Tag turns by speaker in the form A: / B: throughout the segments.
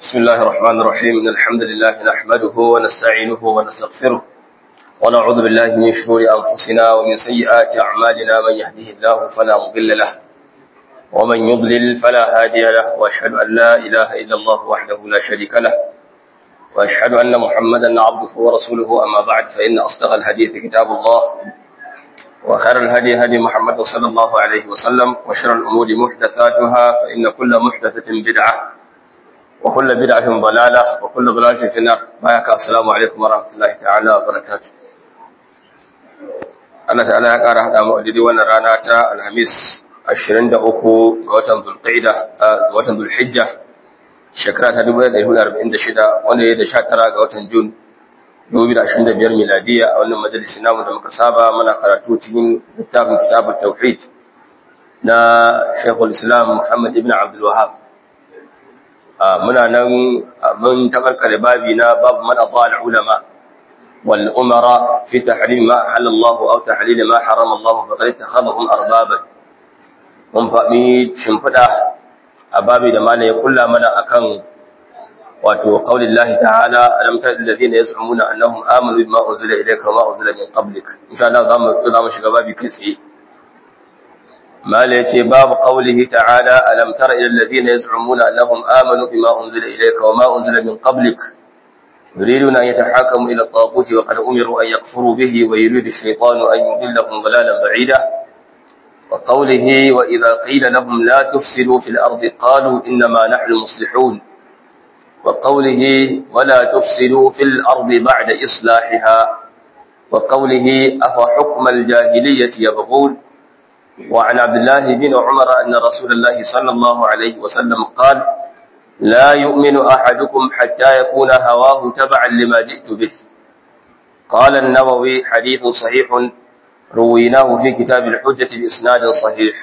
A: بسم الله الرحمن الرحيم إن الحمد لله نحمده ونستعينه ونستغفره ونعوذ بالله من شرور أنفسنا ومن سيئات أعمالنا من يهده الله فلا مضل له ومن يضلل فلا هادي له وأشهد أن لا إله إلا الله وحده لا شريك له وأشهد أن محمدا عبده ورسوله أما بعد فإن أصدق الحديث كتاب الله وخير الهدي هدي محمد صلى الله عليه وسلم وشر الأمور محدثاتها فإن كل محدثة بدعة وكل بدعة ضلالة وكل ضلالة في النار بايك السلام عليكم ورحمة الله تعالى وبركاته Allah ta'ala ya ƙara haɗa mu a daidai wannan rana ta Alhamis 23 ga watan Zulqa'ida ga watan Zulhijja shekara ta 1446 wanda ya da 19 ga watan Jun 2025 miladiya a wannan majalisi namu da muka saba muna karatu cikin littafin kitabut tauhid na Sheikhul Islam Muhammad ibn Abdul Wahhab muna nan mun takarkare babi na babu man adal ulama wal umara fi tahrim ma halal Allah aw tahlil ma haram Allah faqad ittakhadhum arbaban mun faɗi shimfiɗa a babi da mana ya kulla mana akan wato qaulin Allah ta'ala alam tara alladhina yaz'umuna annahum amanu bima unzila ilayka wa ma unzila min qablik insha Allah zamu zamu shiga babi kai tsaye mala yace babu qaulihi ta'ala alam tara ila alladhina yaz'umuna annahum amanu bima unzila ilayka wa ma unzila min qablik يريدون أن يتحاكموا إلى الطاغوت وقد أمروا أن يكفروا به ويريد الشيطان أن يضلهم ضلالا بعيدا وقوله وإذا قيل لهم لا تفسدوا في الأرض قالوا إنما نحن مصلحون وقوله ولا تفسدوا في الأرض بعد إصلاحها وقوله أفحكم الجاهلية يبغون وعن عبد الله بن عمر أن رسول الله صلى الله عليه وسلم قال لا يؤمن أحدكم حتى يكون هواه تبعا لما جئت به قال النووي حديث صحيح رويناه في كتاب الحجة بإسناد صحيح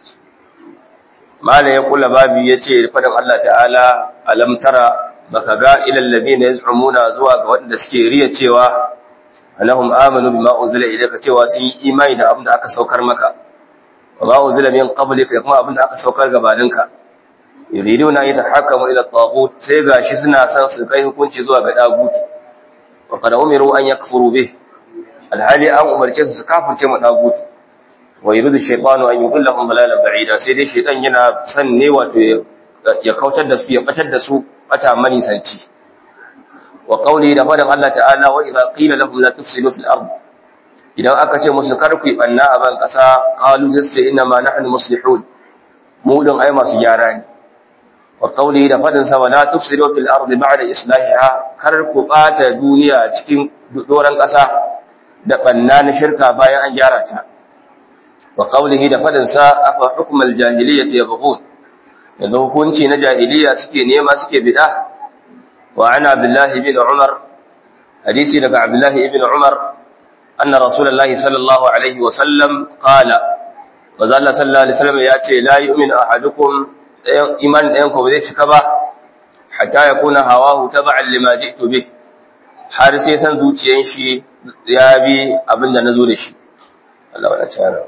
A: ما لا يقول بابي يتي فدم الله تعالى ألم ترى بكغا إلى الذين يزعمون زواج وأن سكيرية تيوا أنهم آمنوا بما أنزل إليك تيوا سي إيمان أبدا أكا سوكر مكا وما أنزل من قبلك يقما أبدا أكا سوكر غبانك yuriduna yatahakamu ila at-taghut sai gashi suna san su kai hukunci zuwa ga daguti wa qad umiru an yakfuru bih alhali an umarce su kafirce mu daguti wa yuridu shaytanu an yudillahum dalalan ba'ida sai dai shaytan yana san ne wato ya kautar da su ya batar da su bata mani sanci wa qawli da fadan Allah ta'ala wa idza qila lahum la tufsidu fil ard idan aka ce musu kar ku banna a ban kasa qalu sai inna ma nahnu muslihun mu din ai masu gyara ne وقوله da fadin sa wala tufsidu fil ardi ba'da islahiha kar ku bata duniya cikin doran kasa da banna na shirka bayan an gyara ta wa qawlihi da fadin sa afa hukmal jahiliyyati yabghun yanzu hukunci na jahiliya suke nema suke bid'a wa ana abdullahi ibn umar hadisi daga abdullahi ibn umar anna rasulullahi sallallahu alaihi wa sallam qala wa zalla sallallahu alaihi wasallam ya ce la yu'minu ahadukum iman ɗayan ko ba zai cika ba hatta ya kuna hawahu taba'an lima ji'tu bih har sai san zuciyan shi ya bi abin da nazo da shi Allah wala tsara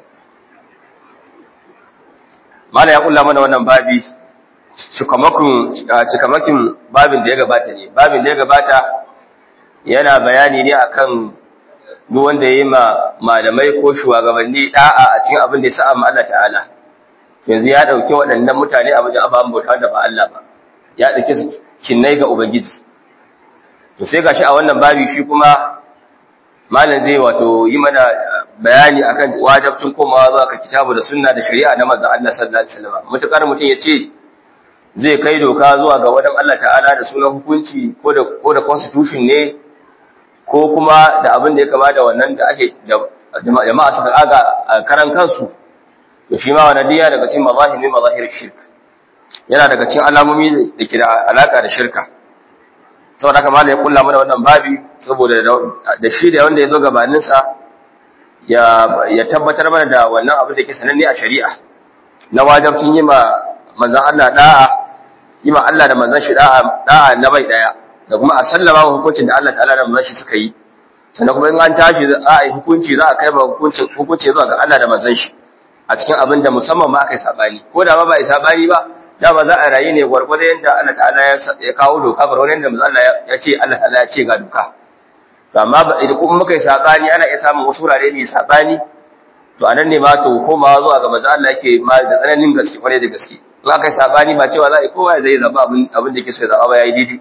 A: mala ya kulla mana wannan babi cikamakin cikamakin babin da ya gabata ne babin da ya gabata yana bayani ne akan duk wanda yayi ma malamai ko shugabanni da'a a cikin abin da ya sa'a ma Allah ta'ala yanzu ya ɗauki waɗannan mutane a wajen ababen bauta da ba Allah ba ya ɗauki su kinnai ga Ubangiji to sai gashi a wannan babi shi kuma malam zai wato yi mana bayani akan wajibcin komawa zuwa ga kitabu da sunna da shari'a na manzon Allah sallallahu alaihi wasallam mutakar mutum ya ce zai kai doka zuwa ga wadan Allah ta'ala da sunan hukunci ko da ko da constitution ne ko kuma da abin da ya kama da wannan da ake da jama'a suka aga karan kansu to shi ma wannan diya daga cikin mazahiri mazahir shirk yana daga cikin alamomi da ke da alaka da shirka saboda haka malai ya kulla mana wannan babi saboda da shi da wanda ya zo gabanin sa ya ya tabbatar mana da wannan abin da ke sananne a shari'a na wajibcin yi ma manzon Allah da'a yi ma Allah da manzon shi da'a da'a na bai daya da kuma a sallama hukuncin da Allah ta'ala da manzon shi suka yi sannan kuma in an tashi za a yi hukunci za a kai ba hukuncin hukunci zuwa ga Allah da manzon shi a cikin abin da musamman ma aka yi sabani ko da ba ba yi sabani ba dama za a rayu ne gwargwado yadda Allah ta'ala ya kawo doka gwargwado yadda manzo Allah ya ce Allah ta'ala ya ce ga doka to amma idan kuma muka yi sabani ana iya samun wasu wurare mai sabani to anan ne ma to komawa zuwa ga manzo Allah yake ma da tsananin gaske kwarai da gaske in aka yi sabani ba cewa za a yi kowa zai zaba abin abin da yake so ya zaba ba yayi didi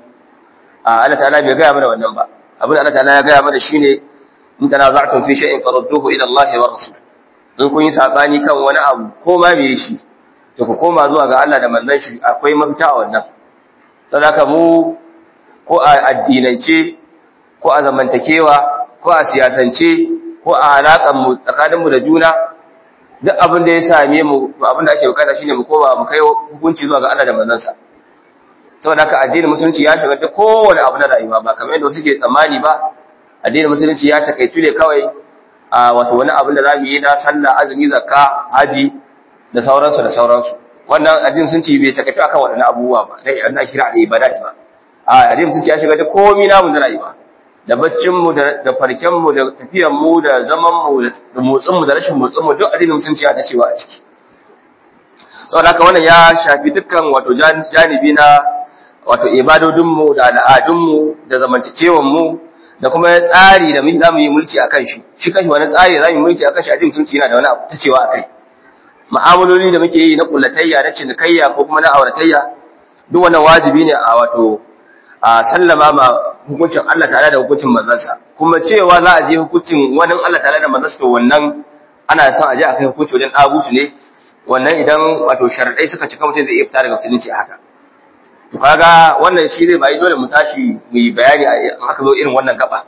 A: a Allah ta'ala bai gaya mana wannan ba abin da Allah ta'ala ya gaya mana shine in tanaza'tum fi shay'in farudduhu ila Allah wa rasul in kun yi sabani kan wani abu ko ma me shi to ku koma zuwa ga Allah da manzon shi akwai mafita a wannan saboda mu ko a addinance ko a zamantakewa ko a siyasance ko a alaƙar mu tsakanin mu da juna duk abin da ya same mu abin da ake bukata shine mu koma mu kai hukunci zuwa ga Allah da manzon sa saboda haka addinin musulunci ya shiga duk kowane abu na rayuwa ba kamar yadda wasu ke tsammani ba addinin musulunci ya takaitu ne kawai a wato wani abin da zamu yi na sallah azumi zakka haji da sauransu da sauransu wannan addinin musulunci bai takaitu akan waɗannan abubuwa ba dai an kira da ibadat ba a addinin musulunci ya shiga da komai namu na rayuwa da baccin mu da da farken mu da tafiyan mu da zaman mu da motsin mu da rashin motsin mu duk addinin musulunci ya ta cewa a ciki saboda haka wannan ya shafi dukkan wato janibi na wato ibadodinmu da al'adunmu da zamantakewanmu da kuma tsari da za mu yi mulki a kan shi shi kashi wani tsari da za mu yi mulki a kan shi addinin musulunci yana da wani abu ta cewa a kai ma'amaloli da muke yi na kullatayya na cinikayya ko kuma na auratayya duk wannan wajibi ne a wato a sallama ma hukuncin Allah tare da hukuncin manzansa kuma cewa za a je hukuncin wani Allah tare da manzansa to wannan ana son a je a kai hukunci wajen dagutu ne wannan idan wato sharadai suka cika mutum zai iya fita daga musulunci a haka to kaga wannan shi zai bai dole mu tashi mu yi bayani a aka zo irin wannan gaba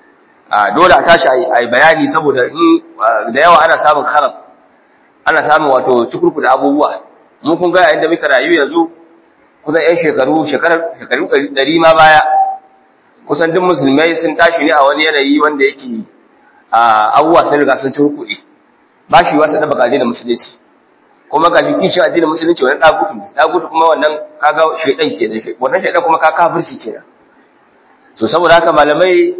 A: a dole a tashi a yi bayani saboda in da yawa ana samun kharab ana samun wato cikurkuda abubuwa mu kun ga yayin da muka rayu yanzu kusan yan shekaru shekarar shekaru 100 ma baya kusan duk musulmai sun tashi ne a wani yanayi wanda yake abubuwa sun riga sun cikurkuɗe ba shi wasu da bakaje da musulunci kuma ga shi kishin addinin musulunci wani dagutu ne dagutu kuma wannan kaga shaidan kenan shi wannan shaidan kuma ka kafirci kenan to saboda haka malamai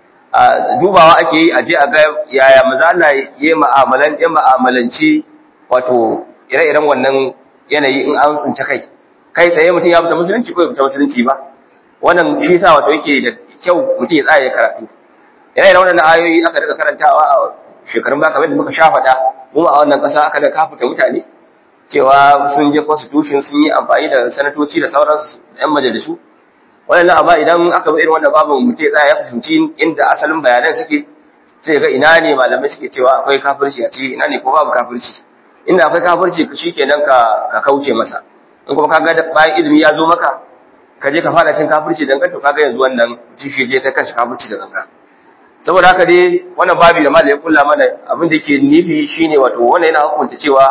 A: a dubawa ake yi aje a ga yaya maza Allah ya mu'amalan ya mu'amalanci wato ire-iren wannan yanayi in an tsince kai kai tsaye mutum ya fita musulunci ko ya fita musulunci ba wannan shi yasa wato yake da kyau mutum ya tsaya ya karatu ire-iren wannan ayoyi aka daga karantawa a shekarun ba kamar da muka sha faɗa mu a wannan ƙasa aka da kafuta mutane cewa sun je constitution sun yi amfani da sanatoci da sauransu yan majalisu wannan amma idan aka bi irin wannan babu mutum tsaya ya fahimci inda asalin bayanan suke sai ga ina ne malamai suke cewa akwai kafirci a ciki ina ne ko babu kafirci inda akwai kafirci shikenan ka ka kauce masa in kuma kaga bayan ilimi ya zo maka ka je ka fara cin kafirci dan to kaga yanzu wannan mutum shi je ta kanshi kafirci da ganga saboda haka dai wannan babi da malai ya kulla mana abin da yake nufi shine wato wannan yana hukunta cewa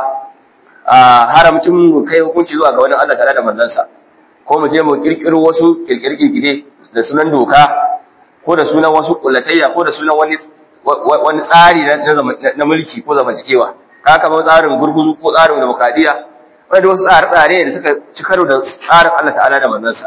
A: a haramcin mu kai hukunci zuwa ga wani Allah tare da manzansa ko mu je mu kirkiro wasu kirkirkire da sunan doka ko da sunan wasu kullatayya ko da sunan wani wani tsari na mulki ko zamantakewa ka kama tsarin gurguzu ko tsarin demokradiya wanda wasu tsare-tsare da suka ci karo da tsarin Allah ta'ala da manzansa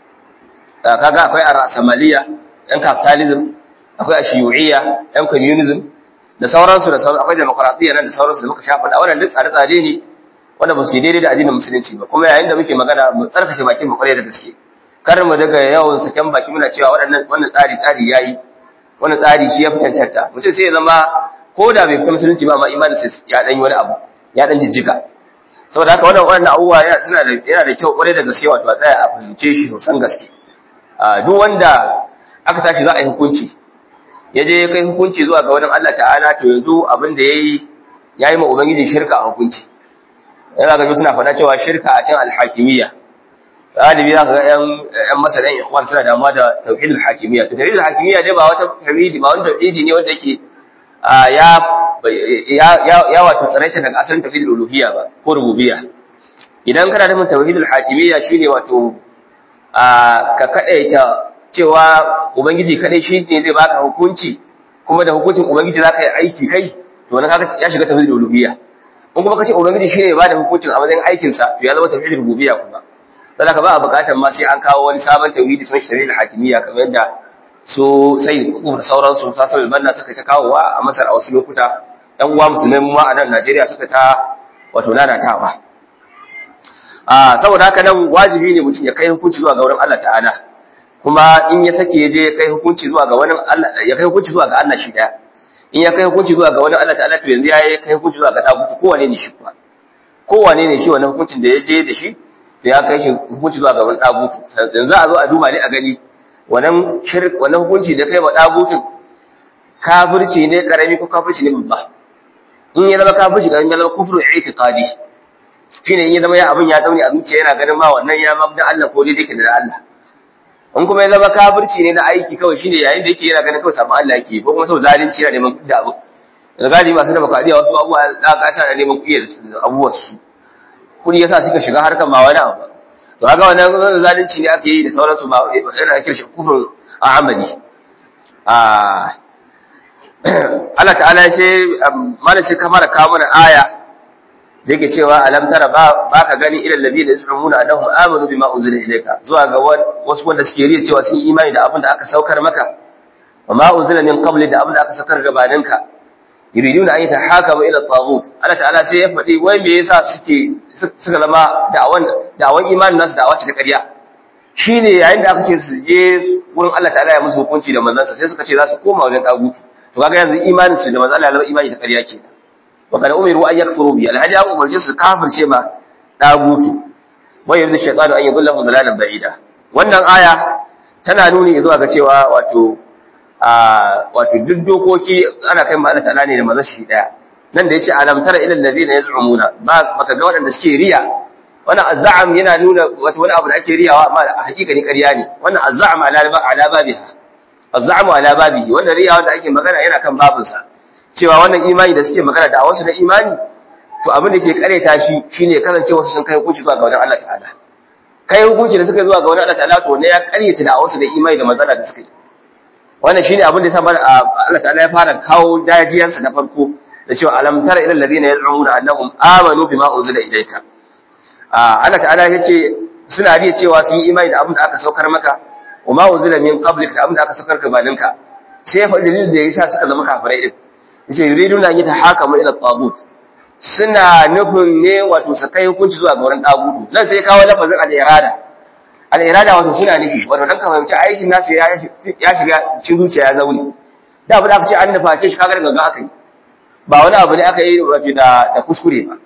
A: kaga akwai ar-rasamaliya yan capitalism akwai ashiyu'iyya yan communism da sauransu da sauransu akwai demokradiyya nan da sauransu da muka shafa da wannan duk tsare-tsare ne wanda ba su yi daidai da addinin musulunci ba kuma yayin da muke magana mu tsarkake bakin mu kwarai da gaske kar mu daga yawan saken baki muna cewa waɗannan wannan tsari tsari yayi wannan tsari shi ya fi cancanta mutum sai ya zama ko da bai fita musulunci ba ma imanin sai ya dan yi wani abu ya dan jijjiga saboda haka wannan wannan abubuwa yana suna da yana da kyau kwarai da gaske wato a tsaya a fahimce shi sosan gaske duk wanda aka tashi za a yi hukunci ya je ya kai hukunci zuwa ga wani Allah ta'ala to yanzu abin da yayi yayi ma ubangiji shirka a hukunci yana ga suna faɗa cewa shirka a can alhakimiyya galibi za ka ga ‘yan masar ‘yan ikhwan suna damuwa da tauhidul hakimiyya to tauhidul hakimiyya dai ba wata tauhidi ba wani tauhidi ne wanda yake ya wato tsaraita daga asalin tauhidul uluhiyya ba ko rububiyya idan kana nufin tauhidul hakimiyya shine wato ka kadaita cewa ubangiji kadai shi ne zai baka hukunci kuma da hukuncin ubangiji za ka yi aiki kai to wannan kaga ya shiga tauhidul uluhiyya in kuma kace ubangiji shi ne ba da hukuncin a matsayin aikin sa to ya zama tauhidul rububiyya kuma saboda ka ba a bukatar ma sai an kawo wani sabon tauhidi sun shari'ar hakimiyya kamar yadda su sai da sauransu ta sabbin banna suka ta kawowa a Masar a wasu lokuta ɗan uwa musulmai mu ma a nan Najeriya suka ta wato nanatawa a saboda haka nan wajibi ne mutum ya kai hukunci zuwa ga wurin Allah ta'ala kuma in ya sake ya je ya kai hukunci zuwa ga wani Allah ya kai hukunci zuwa ga Allah shi daya in ya kai hukunci zuwa ga wani Allah ta'ala to yanzu ya kai hukunci zuwa ga dagutu kowane ne shi kuwa kowane ne shi wannan hukuncin da ya je da shi da ya kai shi hukunci zuwa ga wani dagutu yanzu a zo a duba ne a gani wannan shirk wannan hukunci da kai wa dagutun kafirci ne karami ko kafirci ne babba in ya zama kafirci karami ya zama kufru i'tiqadi shine in ya zama ya abin ya zaune a zuciya yana ganin ma wannan ya mabda Allah ko dai yake da Allah in kuma ya zama kafirci ne na aiki kawai shine yayin da yake yana ganin kawai sabon Allah yake ko kuma sau zalunci yana neman kudi abu da gadi masu da bakadiya wasu abubuwa da ka sa neman kudi da abubuwan su kudi yasa suka shiga harkar ma wani abu to kaga wannan zalunci ne ake yi da sauransu ma yana ake shi kufur a amali a Allah ta'ala ya ce mana ce kamar kawo mana aya da yake cewa alam tara ba ka gani ilal ladina yas'umuna annahum amanu bima unzila ilayka zuwa ga wasu wanda suke riya cewa sun imani da abin da aka saukar maka wa ma unzila min qabli da abin da aka saukar gabaninka yuriduna an yatahakamu ila taghut Allah ta'ala sai ya faɗi wai me yasa suke suka zama da'awan da'awan imanin nasu da'awa ce ta ƙarya shine yayin da aka ce su je wurin Allah ta'ala ya musu hukunci da manzansa sai suka ce za su koma wajen tagutu to kaga yanzu imanin su da manzo Allah ya zama imani ta ƙarya kenan wa kada umiru an yakfuru bi alhaji an umarce su kafirce ma dagutu wa yuridu shaytanu an yudillahu dalalan ba'ida wannan aya tana nuni zuwa ga cewa wato a wato duk dokoki ana kai ma'ana ta'ala ne da manzo shi daya nan da yace alam tara ila allazina yaz'umuna ba baka ga waɗanda suke riya wannan azza'am yana nuna wato wani abu da ake riyawa amma a hakika ne ƙarya ne wannan azza'am ala ala babiha azza'am ala babihi wannan riyawa da ake magana yana kan babinsa cewa wannan imani da suke magana da wasu na imani to abin da ke kareta shi shine kasance wasu sun kai hukunci zuwa ga wani Allah ta'ala kai hukunci da suka zuwa ga wani Allah ta'ala to ne ya karyata da wasu da imani da manzala da suka yi wannan shine abin da yasa Allah ta'ala ya fara kawo dajiyarsa na farko da cewa alam tara ila alladhina yaz'umuna annahum amanu bima unzila ilayka Allah ta'ala ya ce suna riya cewa sun yi imani da abin da aka saukar maka wa ma unzila min qablik da abin da aka saukar gabaninka sai ya faɗi dalilin da yasa suka zama kafirai din yace yuriduna an yatahakamu ila tagut suna nufin ne wato su kai hukunci zuwa ga wurin tagutu nan sai kawo lafazin al-irada al-irada wato suna nufi wato dan ka fahimci aikin nasu ya ya shiga cikin zuciya ya zaune da abu da aka ce an nufa ce shi kaga daga aka yi ba wani abu ne aka yi wato da da kuskure ba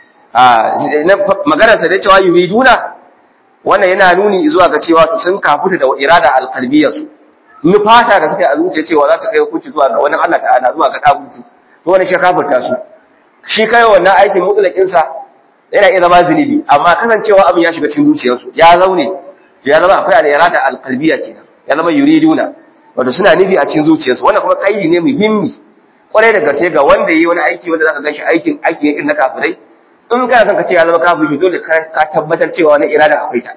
A: a maganar sa da cewa yuriduna wannan yana nuni zuwa ga cewa to sun kafuta da irada al-qalbiyyah su nufata da suka yi a zuciya cewa za su kai hukunci zuwa ga wani Allah ta'ala zuwa ga dagutu to wani shi kafirta su shi kai wannan aikin mutsulakin sa yana iya zama zunubi amma kasancewa abin ya shiga cikin zuciyarsu ya zaune ya zama akwai al-irada al-qalbiyya kenan ya zama yuriduna wato suna nufi a cikin zuciyarsu wannan kuma kaidi ne muhimmi kwarai da gaske ga wanda yi wani aiki wanda zaka ganshi aikin aiki irin na kafirai in kana son ka ce ya zama kafiri dole ka tabbatar cewa wannan irada akwai ta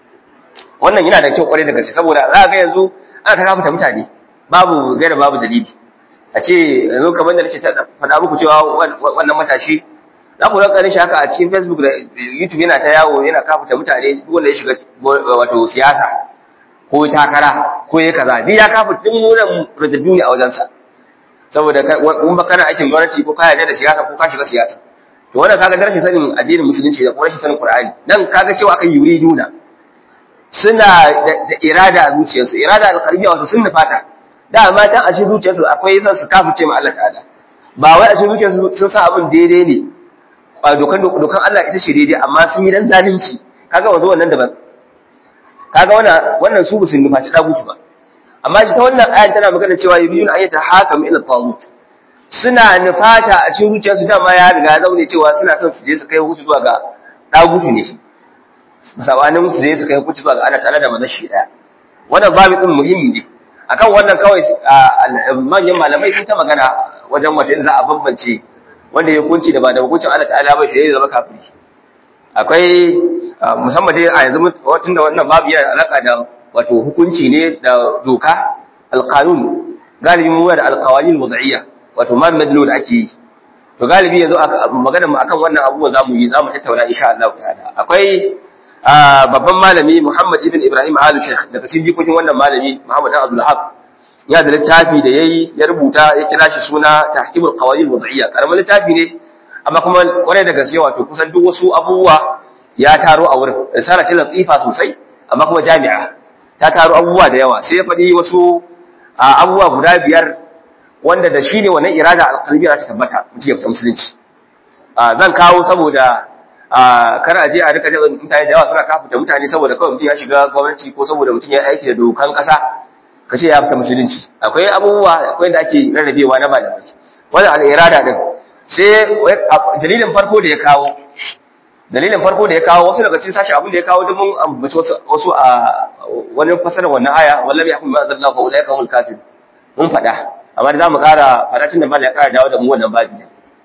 A: wannan yana da kyau kwarai da gaske saboda za ga yanzu ana ta kafuta mutane babu gaira babu dalili a ce yanzu kamar da nake faɗa muku cewa wannan matashi za ku ranka shi haka a cikin facebook da youtube yana ta yawo yana kafuta mutane duk wanda ya shiga wato siyasa ko takara ko ya kaza duk ya kafuta duk munan rajaddu ne a wajensa saboda in ba kana aikin gwamnati ko ka yarda da siyasa ko ka shiga siyasa to wannan kaga da rashin sanin addinin musulunci da kuma rashin sanin qur'ani dan kaga cewa akan yuriduna suna da irada a zuciyarsu irada alqalbiya wato sun nufata da ma can a cikin zuciyarsu akwai san su kafirce ma Allah ta'ala ba wai a cikin zuciyarsu sun sa abin daidai ne dokan dokan Allah ita ce daidai amma sun yi dan zalunci kaga wanzu wannan daban kaga wannan wannan su musulmi ba ta dagutu ba amma shi ta wannan ayan tana magana cewa yubiyun ayata hakam ila tagut suna nufata a cikin zuciyarsu dama ya riga zaune cewa suna son su je su kai hukunci zuwa ga dagutu ne musabanin su je su kai hukunci zuwa ga Allah ta'ala da manzon shi daya wannan babu din muhimmi ne akan wannan kawai manyan malamai sun ta magana wajen wata za a bambance wanda ya hukunci da ba da hukuncin Allah ta'ala ba shi zai zama kafiri akwai musamman dai a yanzu tun da wannan babu yana alaka da wato hukunci ne da doka alqanun galibi mu da alqawanin wad'iyya wato man madlu da ake yi to galibi yanzu magana mu akan wannan abubuwa zamu yi zamu tattauna insha Allah ta'ala akwai babban malami Muhammad ibn Ibrahim Alu Sheikh daga cikin jikokin wannan malami Muhammad Abdul Haq ya da littafi da yayi ya rubuta ya kira shi suna Tahkimul Qawaid Wad'iyya karamin littafi ne amma kuma kwarai da gaske wato kusan duk wasu abubuwa ya taro a wurin risala ce latifa sosai amma kuma jami'a ta taro abubuwa da yawa sai ya faɗi wasu abubuwa guda biyar wanda da shi ne wannan irada alƙalbiya ta tabbata mutum ya fita musulunci zan kawo saboda kar a je a rika jin mutane da yawa suna kafuta mutane saboda kawai mutum ya shiga gwamnati ko saboda mutum ya aiki da dokan ƙasa ka ce ya fita musulunci akwai abubuwa akwai da ake rarrabewa na malamai wannan al'irada din sai dalilin farko da ya kawo dalilin farko da ya kawo wasu daga cikin sashi abin da ya kawo duk mun ambaci wasu a wani fasara wannan aya wallahi ya kuma azalla fa ulai ka kafir mun faɗa amma da zamu ƙara faɗa tun da mallan ya ƙara dawo da mu wannan babi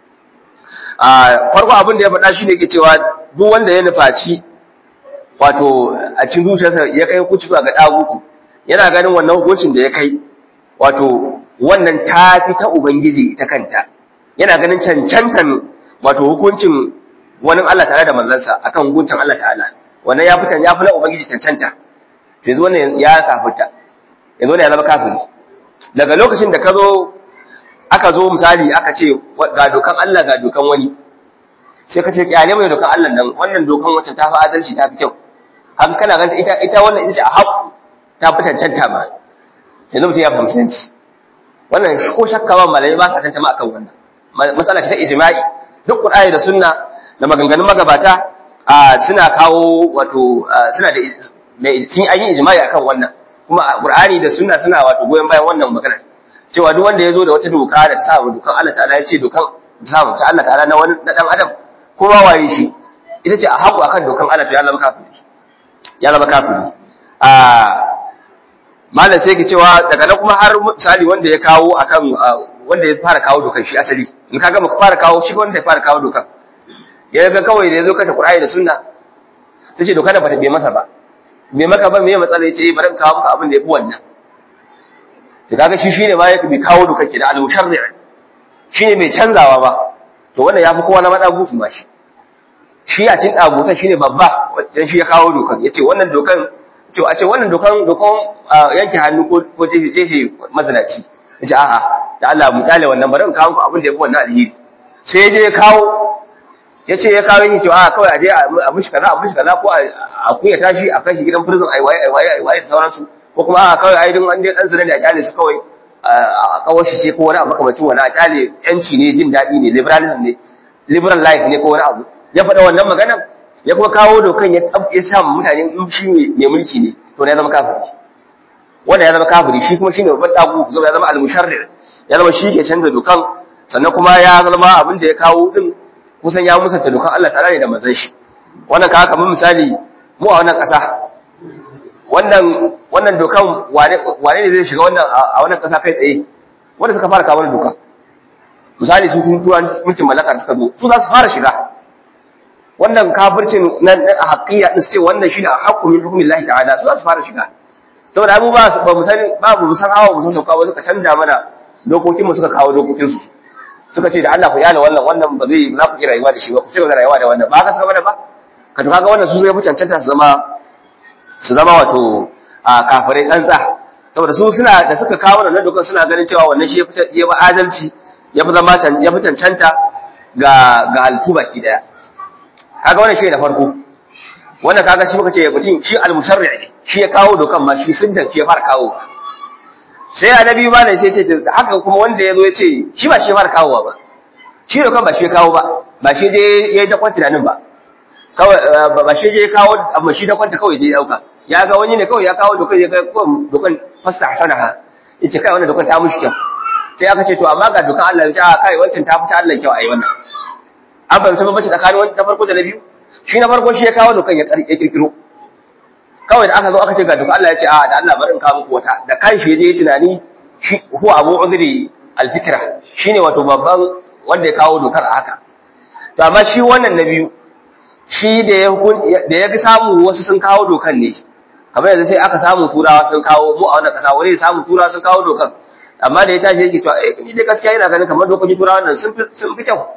A: a farko abin da ya faɗa shine yake cewa duk wanda ya nufaci wato a cikin zuciyarsa ya kai hukunci ga dagutu yana ganin wannan hukuncin da ya kai wato wannan ta fi ta ubangiji ta kanta yana ganin cancantan wato hukuncin wani Allah tare da manzansa akan hukuncin Allah ta'ala wannan ya fitan ya fi na ubangiji cancanta to yanzu wannan ya kafirta yanzu wannan ya zama kafiri daga lokacin da ka zo aka zo misali aka ce ga dokan Allah ga dokan wani sai ka ce kyale mai dokan Allah nan wannan dokan wacce ta fi adalci ta fi kyau haka kana ganta ita ita wannan ita ce a haƙu ta fi cancanta ma yanzu mutum ya fahimci yanci wannan ko shakka ba malamai ba sa tantama akan wannan matsala ce ta ijma'i duk qur'ani da sunna da maganganun magabata suna kawo wato suna da sun an yi ijma'i akan wannan kuma qur'ani da sunna suna wato goyon bayan wannan magana cewa duk wanda ya zo da wata doka da sa dokan Allah ta'ala ya ce dokan samu ta Allah ta'ala na wani na dan adam ko ba waye shi ita ce a haƙu akan dokan Allah to ya zama kafiri ya zama kafiri a malam sai ke cewa daga nan kuma har misali wanda ya kawo akan wanda ya fara kawo dokan shi asali in kaga muka fara kawo shi wanda ya fara kawo dokan ya ga kawai da ya zo kata Qur'ani da Sunna tace doka da bata bai masa ba bai maka ba me matsala yace bari in kawo maka abin da yafi wannan to kaga shi shine ma yake bai kawo dokan ki da al-musharri' shine mai canzawa ba to wannan yafi kowa na mada gusu ma shi shi a cin dagutan shine babba wajen shi ya kawo dokan yace wannan dokan ce a ce wannan dokan dokan yanke hannu ko ko jefe jefe mazinaci yace a'a da Allah mu dale wannan bari in kawo muku abin da yafi wannan alheri sai ya je ya kawo yace ya kawo yake cewa kawai a je a mishi kaza a mishi kaza ko a kuya tashi a kai shi gidan prison ai waye ai waye ai waye da sauransu ko kuma a kawai ai dun an je dan zina ne a kyale su kawai a kawar shi ce ko wani abu makamacin wani a kyale yanci ne jin daɗi ne liberalism ne liberal life ne ko wani abu ya faɗa wannan maganar ya kuma kawo dokan ya ya sa mutane in shi mai mulki ne to ne ya zama kafiri wanda ya zama kafiri shi kuma shine babban dagu zo ya zama al-musharrir ya zama shi ke canza dokan sannan kuma ya zama abin da ya kawo din kusan ya musanta dokan Allah ta'ala ne da manzon shi wannan ka kamar misali mu a wannan ƙasa wannan wannan dokan wane wane ne zai shiga wannan a wannan ƙasa kai tsaye wanda suka fara kawo dokan misali su tun turan mulkin mallaka suka zo su za su fara shiga wannan kafircin na haƙiya din ce wannan shine a haqqu min hukmillahi ta'ala su za su fara shiga saboda mu ba ba mu san ba mu san hawa mu san sauka ba suka canja mana dokokin mu suka kawo dokokin su suka ce da Allah ku yana wannan wannan ba zai za ku yi rayuwa da shi ba ku ci gaba da rayuwa da wannan ba ka saka mana ba ka to kaga wannan su zai fi cancanta su zama su zama wato a kafirai tsantsa saboda su suna da suka kawo wannan dokar suna ganin cewa wannan shi ya fi ya fi adalci ya fi zama ya fi cancanta ga ga halittu baki daya kaga wannan shi da farko wannan kaga shi muka ce mutum shi al-musharri ne shi ya kawo dokan ma shi sun shi ya fara kawo sai annabi ma ne sai ce haka kuma wanda ya zo ya ce shi ba shi ya fara kawowa ba shi dokan ba shi ya kawo ba ba shi je ya yi dakon tunanin ba kawai ba shi je ya kawo amma shi dakon ta kawai je ya dauka ya ga wani ne kawai ya kawo dokan ya ga dokan fasta hasanaha yace kai wannan dokan ta mushi kyau sai aka ce to amma ga dokan Allah ya ce a kai wancan ta fita Allah kyau ai wannan an fahimta bambanci tsakanin wani na farko da na biyu shi na farko shi ya kawo dokan ya kirkiro kawai da aka zo aka ce ga dokan Allah ya ce a da Allah bari in kawo muku wata da kan shi je tunani shi huwa abu uzri alfikra shine wato babban wanda ya kawo dokar a haka to amma shi wannan na biyu shi da ya da ya samu wasu sun kawo dokan ne kamar yanzu sai aka samu turawa sun kawo mu a wannan kasa wani ya samu turawa sun kawo dokan amma da ya tashi yake cewa eh ni dai gaskiya ina ganin kamar dokokin turawa nan sun fi sun fi kyau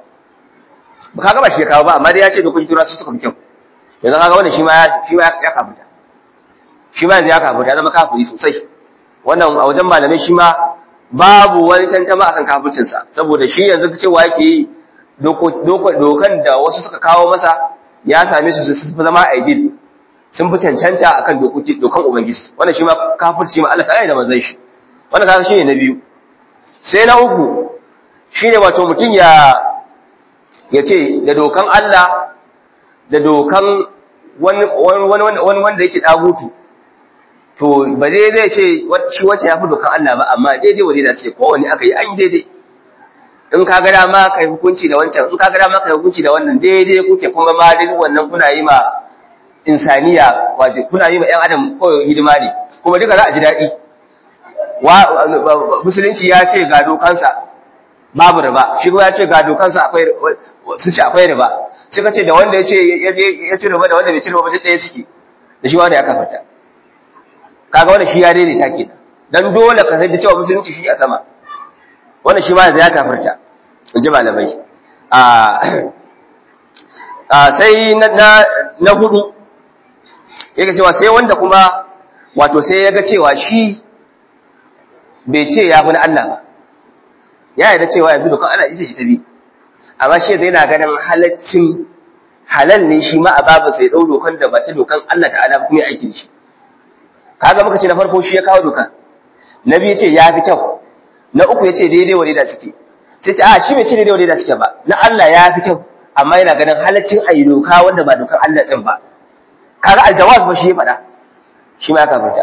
A: ba kaga ba shi ya kawo ba amma dai ya ce dokokin turawa sun suka fi kyau yanzu kaga wannan shi ma ya shi ma ya kafuta shi ma yanzu ya kafuta ya zama kafiri sosai wannan a wajen malamai shi ma babu wani tantama akan kafircinsa saboda shi yanzu cewa yake yi dokan da wasu suka kawo masa ya same su sun fi zama ideal sun fi cancanta akan dokoki dokan ubangiji wannan shi ma kafirci ma Allah ta'ala da manzon shi wannan kaga shine na biyu sai na uku shine wato mutum ya yace da dokan Allah da dokan wani wani wani wanda yake dagutu to ba zai zai ce shi wacce ya fi dokan Allah ba amma daidai wa daidai ce kowanne aka yi an yi daidai in ka ga dama kai hukunci da wancan in ka ga dama kai hukunci da wannan daidai kuke kuma ma duk wannan kuna yi ma insaniya wato kuna yi ma ƴan adam kawai hidima ne kuma duka za a ji daɗi wa musulunci ya ce ga dokansa babu riba shi kuma ya ce ga dokansa akwai su ce akwai riba shi ka ce da wanda ya ce ya ci riba da wanda bai ci riba ba duk ɗaya suke da shi wanda ya kafarta kaga wannan shi ya daidaita kenan dan dole ka sai da cewa musulunci shi a sama wannan shi ma yanzu ya kafarta in ji malamai a sai na hudu yake cewa sai wanda kuma wato sai ya ga cewa shi bai ce ya fi na Allah ba ya yarda cewa yanzu dokan Allah isa shi ta bi amma shi zai na ganin halaccin halal ne shi ma a babu sai ɗau dokan da ba ta dokan Allah ta'ala kuma ya aiki shi kaga muka ce na farko shi ya kawo dokan na biyu ce ya fi kyau na uku ya ce daidai wa daidai suke sai ce a shi bai ce daidai wa daidai suke ba na Allah ya fi kyau amma yana ganin halaccin ayi doka wanda ba dokan Allah din ba kaga aljawaz ba shi ya faɗa shi ma ya kafirta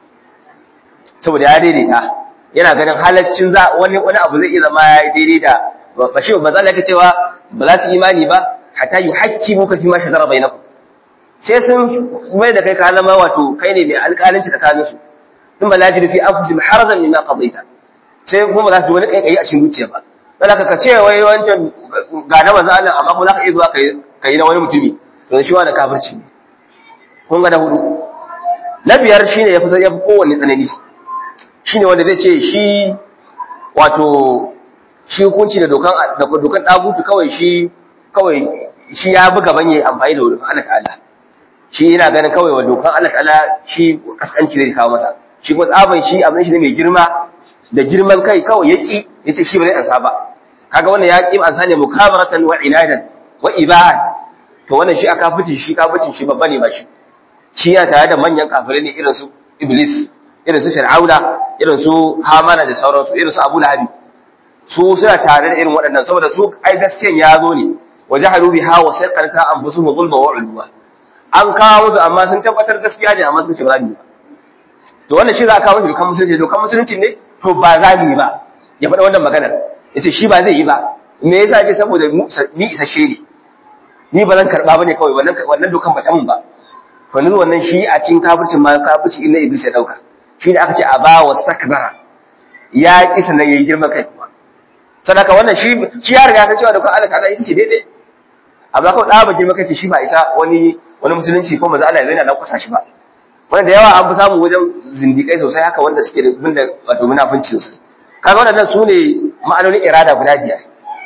A: saboda ya daidaita yana ganin halaccin za wani wani abu zai iya zama ya daidai da ba shi ba za ka cewa ba za su imani ba hatta yuhaqqimu ka fi ma shajara bainakum sai sun mai da kai ka zama wato kai ne mai alƙalanci tsakanin su sun bala jiru fi anfusihim harajan mimma qadaita sai kuma za su wani kaikayi a cikin zuciya ba dan ka ce wai wancan ga na manzo Allah amma kuma za ka iya zuwa kai kai na wani mutumi to shi wani kafirci ne kun ga da hudu na biyar shine yafi yafi kowanne tsanani shine wanda zai ce shi wato shi hukunci da dokan da dokan dagutu kawai shi kawai shi ya buga banye amfani da dokan Allah ta'ala shi yana ganin kawai wa dokan Allah ta'ala shi kaskanci zai kawo masa shi kuma tsaban shi abin shi ne mai girma da girman kai kawai yaki yace shi ba zai ansa ba kaga wannan ya ki ansa ne mukabaratan wa inadan wa ibahan to wannan shi aka fice shi kafircin shi babba ne ba shi shi ya tare da manyan kafirai ne irin su iblis irin su fir'auna irin su hamana da sauransu irin su abu lahabi su suna tare da irin waɗannan saboda su ai gaskiyan ya zo ne wajahalu biha wa saqata anfusuhum zulma wa ulwa an kawo musu amma sun tabbatar gaskiya ne amma sun ce ba za mu yi ba to wannan shi za a kawo shi dokan musulunci dokan musulunci ne to ba za mu yi ba ya faɗa wannan maganar ya ce shi ba zai yi ba me yasa ce saboda ni isasshe ne ni ba zan karɓa ba ne kawai wannan dokan ba ta mun ba to ni wannan shi a cikin kafircin ma kafirci inda iblis ya ɗauka shi ne aka ce a ba wa stakbara ya ƙi sannan ya yi girma kai kuma sadaka wannan shi ya riga ta cewa dokan Allah ta'ala ita ce daidai amma kawai ɗaba girma kai ce shi ba isa wani wani musulunci ko maza Allah ya zaina lankwasa shi ba wanda da yawa an fi samu wajen zindikai sosai haka wanda suke da bin da wato munafunci sosai kaga waɗannan su ne ma'anonin irada guda biyar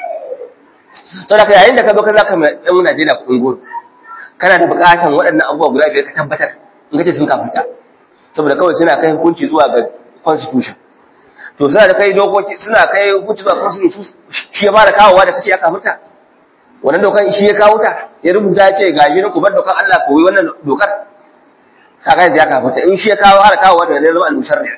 A: to da yayin da ka zo ka zaka mai dan Najeriya kuɗin goro kana da buƙatan waɗannan abubuwa guda biyar ka tabbatar in ka ce sun kafirta saboda kawai suna kai hukunci zuwa ga constitution to suna da kai dokoki suna kai hukunci zuwa constitution shi ya fara kawowa da kace ya kafirta wannan dokan shi ya kawo ta ya rubuta ya ce gashi na ku bar dokan Allah ko wannan dokar kaga yanzu ya kafirta in shi ya kawo har kawo wanda zai zama al-musharri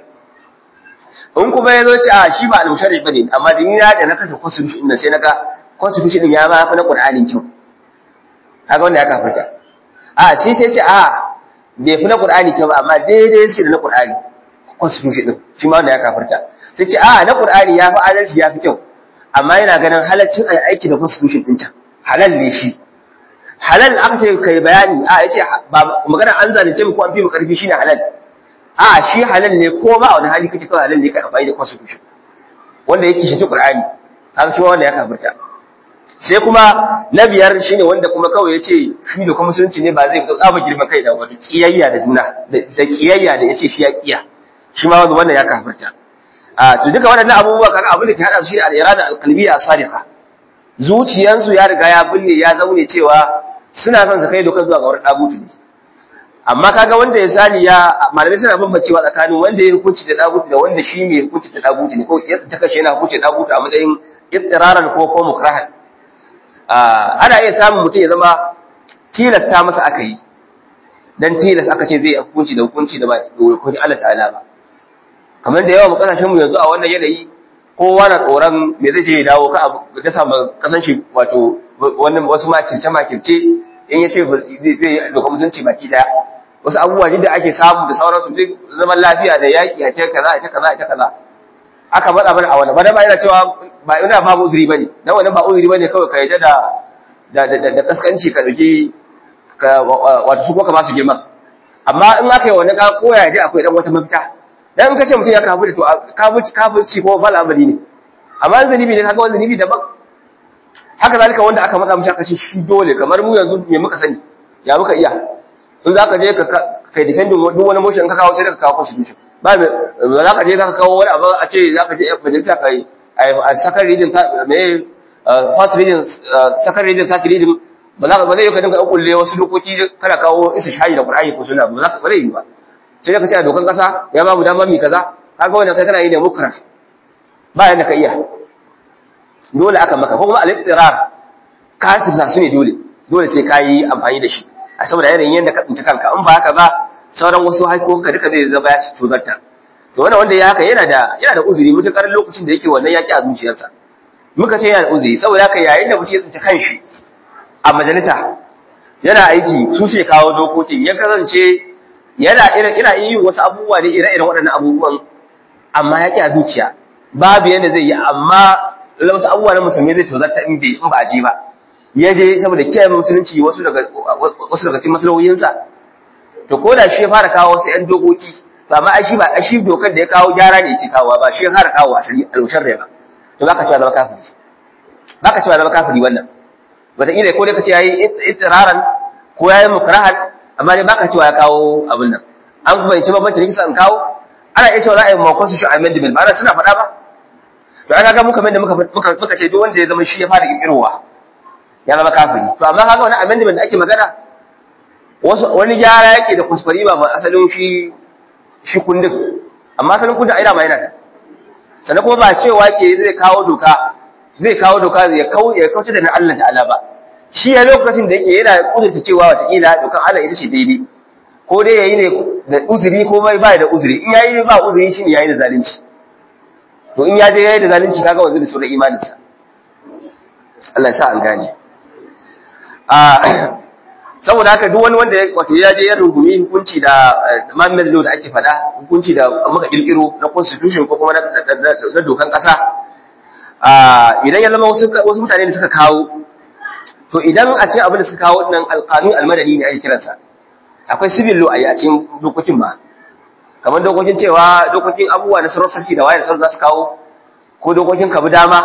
A: in kuma ya zo ce a shi ba al-musharri bane amma din ya da na kasa constitution din sai naga constitution din ya ma fa na Qur'anin kyau kaga wanda ya kafirta a shi sai ce a bai fi na Qur'ani kyau ba amma daidai yake da na Qur'ani constitution din shi ma wanda ya kafirta sai ce a na Qur'ani ya fi adalci ya fi kyau amma yana ganin halaccin ai aiki da constitution din can halal ne shi halal aka ce kai bayani a yace ba magana an zalunce mu ko an fi mu karfi shine halal a shi halal ne ko ba wani hali kace kawai halal ne kai amfani da constitution wanda yake shi Qur'ani haka shi wanda ya kafirta sai kuma na biyar shine wanda kuma kawai yace shi da kuma musulunci ne ba zai fito tsaba girman kai da wato kiyayya da juna da kiyayya da yace shi ya kiya shi ma wanda wannan ya kafirta a to duka waɗannan abubuwa kaga abin da ke hada su shine al-irada al-qalbiyya as-sadiqa zuciyansu ya riga ya bulle ya zaune cewa suna son su kai dokar zuwa ga wurin dagutu ne amma kaga wanda ya sani ya malamai suna bambancewa tsakanin wanda ya hukunci da dagutu da wanda shi mai hukunci da dagutu ne ko ya ta kashe yana hukunci da dagutu a matsayin ittiraran ko ko mukrahan ana iya samun mutum ya zama tilasta masa aka yi dan tilas aka ce zai hukunci da hukunci da ba hukunci Allah ta'ala ba kamar da yawa mu kasashen mu yanzu a wannan yanayi kowa na tsoron me zai je ya dawo ka abu da samu kasan shi wato wannan wasu makirce makirce in ya ce zai doka musulunci baki daya wasu abubuwa da ake samu da sauransu duk zaman lafiya da yaƙi a ce kaza a ce kaza a ce kaza aka faɗa mana a wannan ba ba ina cewa ba ina ba uzuri bane dan wannan ba uzuri bane kawai ka yadda da da da kaskanci ka dauki ka wato su ko ka ba su girma amma in aka yi wannan ka koya ji akwai dan wata mafita dan in ka ce mutum ya kafu da to kafirci kafirci ko fal amali ne amma zunubi ne kaga wani zunubi daban haka zalika wanda aka matsa mishi aka ce shi dole kamar mu yanzu me muka sani ya muka iya in za ka je ka kai defending duk wani motion ka kawo sai ka kawo constitution ba me za ka je ka kawo wani abu a ce za ka je majalisa ka yi a sakar reading me first reading sakar reading third reading ba za ka ba zai yi ka dinga kulle wasu dokoki kana kawo isa shahi da qur'ani ko sunna ba za ka ba zai yi ba sai ka ce a dokan kasa ya ba mu dama mi kaza kaga wannan kai kana yi ne mukra ba yanda ka iya dole aka maka ko kuma al-iqtirar ka tsasa su ne dole dole sai ka yi amfani da shi a saboda yanayin yadda ka tsinci kanka in ba haka ba sauran wasu haikoka duka zai zama ya tuzarta to wannan wanda ya haka yana da yana da uzuri mutukar lokacin da yake wannan yaki a zuciyarsa muka ce yana da uzuri saboda haka yayin da mutum ya tsinci kanshi a majalisa yana aiki su ce kawo dokokin ya kasance yana irin ina yin wasu abubuwa ne ire-iren waɗannan abubuwan amma ya a zuciya babu yadda zai yi amma wasu abubuwa na musulmi zai tozarta in bai in ba a je ba ya je saboda kiyaye musulunci wasu daga wasu daga cikin maslahoyinsa to ko da shi ya fara kawo wasu ƴan dokoki to amma ai shi ba shi dokar da ya kawo gyara ne yake kawo ba shi ya fara kawo asali alwashar rai ba to baka cewa zama kafiri baka cewa zama kafiri wannan wataƙila ko dai ka ce yayi itiraran ko yayi mukrahan amma dai baka cewa ya kawo abin nan an kuma yace babban ciniki san kawo ana iya cewa za a yi makon su shi amendment ba suna faɗa ba to aka ga muka da muka muka ce duk wanda ya zama shi ya fara kirkirowa ya zama kafiri to amma kaga wani amendment da ake magana wasu wani gyara yake da kuskure ba ma asalin shi shi kundin amma asalin kundin aina ma yana da sannan kuma ba cewa ke zai kawo doka zai kawo doka ya kau ya kauce da na Allah ta'ala ba shi a lokacin da yake yana kudurta cewa wata kila dokan Allah ita ce daidai ko dai yayi ne da uzuri ko bai ba da uzuri in yayi ba uzuri shine yayi da zalunci to in ya je yayi da zalunci kaga wanzu da sauran imaninsa Allah ya sa an gane saboda haka duk wani wanda wato ya je ya rungumi hukunci da Muhammad Law da ake faɗa hukunci da muka kirkiro na constitution ko kuma na dokan ƙasa idan ya zama wasu mutane da suka kawo to idan a cikin abin da suka kawo nan alqanun almadani ne ake kiransa akwai civil law a cikin dokokin ba kamar dokokin cewa dokokin abubuwa na sarrafa sarki da wayar sarrafa za su kawo ko dokokin kabu dama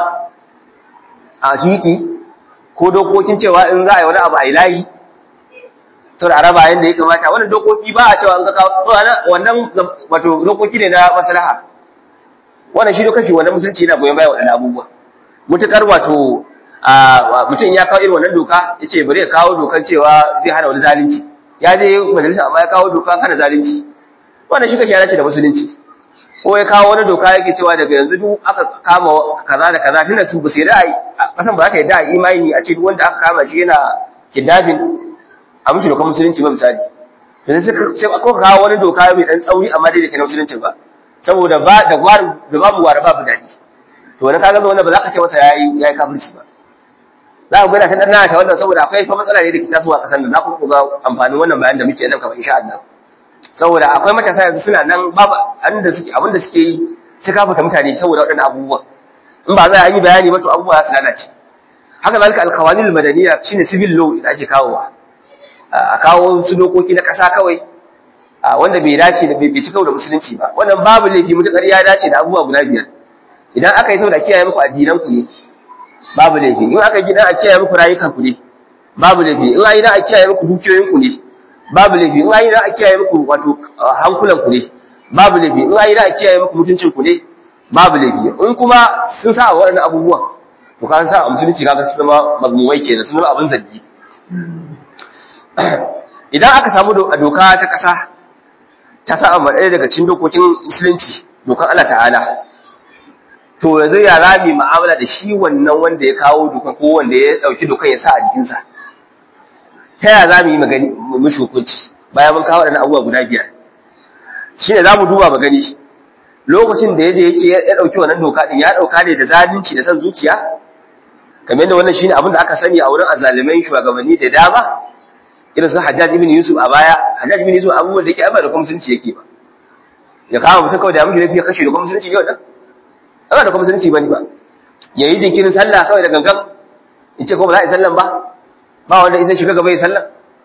A: a titi ko dokokin cewa in za a yi wani abu a yi layi sau da araba yadda ya kamata wannan dokoki ba a cewa an kaka wannan wato dokoki ne na maslaha wannan shi dokaci wannan musulunci yana goyon bayan waɗannan abubuwa mutukar wato mutum ya kawo irin wannan doka ya ce bari ya kawo dokan cewa zai hana wani zalunci ya je majalisa amma ya kawo doka hana zalunci wannan shi kake yana ce da musulunci ko ya kawo wani doka yake cewa daga yanzu duk aka kama kaza da kaza tunda su ba su yarda a kasan ba za ta yarda a imani a ce duk wanda aka kama shi yana kidnapping a mishi dokar musulunci ba misali to sai sai aka kawo wani doka mai dan tsauri amma dai da kai musulunci ba saboda ba da gwar da babu gwar babu dadi to wani kaga wannan ba za ka ce masa yayi yayi kafirci ba za ku ga ta dan ta wannan saboda akwai fa matsala ne da ke tasowa kasan da za ku ga amfanin wannan bayan da muke nan kamar insha Allah saboda akwai matasa yanzu suna nan babu abinda suke abinda suke yi su kafuta mutane saboda waɗannan abubuwa in ba za a yi bayani ba to abubuwa za su lalace haka zalika alqawanil madaniya shine civil law da ake kawowa a kawo su dokoki na ƙasa kawai wanda bai dace da bai ci da musulunci ba wannan babu laifi mutakar ya dace da abubuwa guda biyar idan aka yi saboda kiyaye muku addinan ku ne babu laifi in aka gina a kiyaye muku rayukan ku ne babu laifi in ayi na a kiyaye muku dukiyoyin ku ne babu laifi in ayi na a kiyaye muku wato hankulan ku ne babu laifi in ayi na a kiyaye muku mutuncin ku ne babu laifi in kuma sun sa waɗannan abubuwan to ka sa a musulunci kaga sun zama magmumai kenan sun zama abin zargi idan aka samu doka ta ƙasa ta sa amma ɗaya daga cikin dokokin musulunci dokan Allah ta'ala to yanzu ya rami mu'amala da shi wannan wanda ya kawo dokan ko wanda ya ɗauki dokan ya sa a jikinsa ta yaya za mu yi magani mu mishi hukunci bayan mun kawo waɗannan abubuwa guda biyar shi ne za mu duba magani lokacin da ya je yake ya ɗauki wannan doka ɗin ya ɗauka ne da zalunci da son zuciya kamar yadda wannan shine abin da aka sani a wurin azalimai shugabanni da dama irin su Hajjaj ibn Yusuf a baya Hajjaj ibn Yusuf abubuwan da yake ai ba da musulunci yake ba ya kama mutum kawai da mushi lafiya kashe da musulunci ne wannan ba da musulunci bane ba yayi jinkirin sallah kawai da gangan in ce ko ba za a yi sallan ba ba wanda isa shiga gaba yi sallan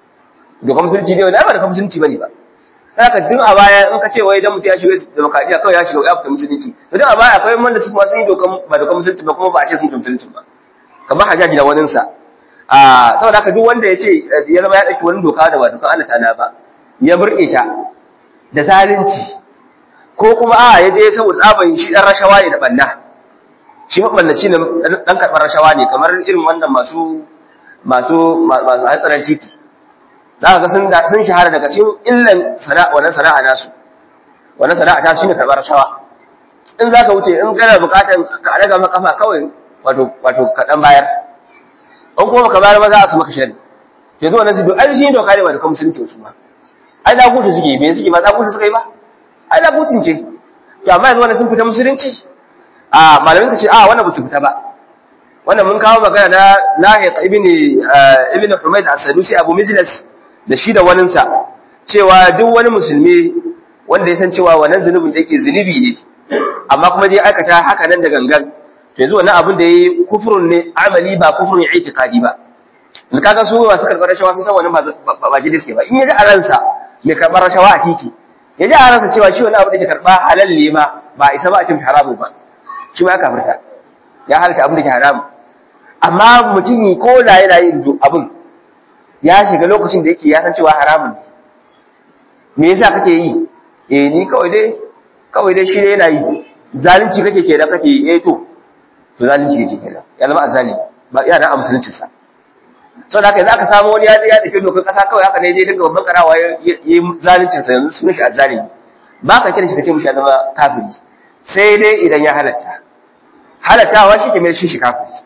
A: da musulunci ne wannan ba da musulunci bane ba haka tun a baya in ka ce wai dan mutum ya shiga demokradiya kawai ya shiga ya fita musulunci to tun a baya akwai wanda su kuma sun yi dokan ba dokan musulunci ba kuma ba a ce sun musulunci ba kamar hajjaji da waninsa a saboda haka duk wanda ya ce ya zama ya ɗauki wani doka da ba dokan Allah ta'ala ba ya burɗe ta da zalunci ko kuma a ya je saboda tsaban shi ɗan rashawa ne da ɓanna shi maɓallaci ne ɗan karɓar rashawa ne kamar irin wannan masu masu masu hatsarin titi za ka ga sun sun shahara daga cikin illan sana'a wannan sana'a nasu wannan sana'a ta shine karɓar rashawa in za ka wuce in kana buƙatar ka daga maka kafa kawai wato wato kaɗan bayar an kuma ka bayar ba za a su maka shari ke zuwa nan su ai shi doka ne ba da kuma musulunci su ba ai da gudu suke me suke ba da gudu suka yi ba ai da gudun ce to amma yanzu wannan sun fita musulunci a malamai suka ce a wannan ba su fita ba wannan mun kawo magana na Lahiq ibn ibn Humayd as-Sadusi Abu Mijlas da shi da waninsa cewa duk wani musulmi wanda ya san cewa wannan zunubin da yake zunubi ne amma kuma je aikata haka nan da gangan yanzu wannan abin da yayi kufrun ne amali ba kufrun i'tiqadi ba in kaga su masu karɓar rashawa sun san wannan ba ba jide suke ba in yaji a ransa mai karɓar rashawa a titi yaji a ransa cewa shi wannan abin da ke karɓa halal ne ma ba isa ba a cin haramu ba shi ma ya kafirta ya halta abin da ke haramu amma mutum ko da yana yin abin ya shiga lokacin da yake ya san cewa haramun me yasa kake yi eh ni kawai dai kawai dai shi ne yana yi zalunci kake kenan kake eh to to zalunci yake kenan ya zama azali ba iya da musulunci sa so da haka yanzu aka samu wani ya ya dake dokar kasa kawai haka ne je daga babban karawa yayi zalunci sa yanzu sunan shi azali ba ka kira shi kace mushi ya zama kafiri sai dai idan ya halatta halattawa shi ke mai shi shi kafiri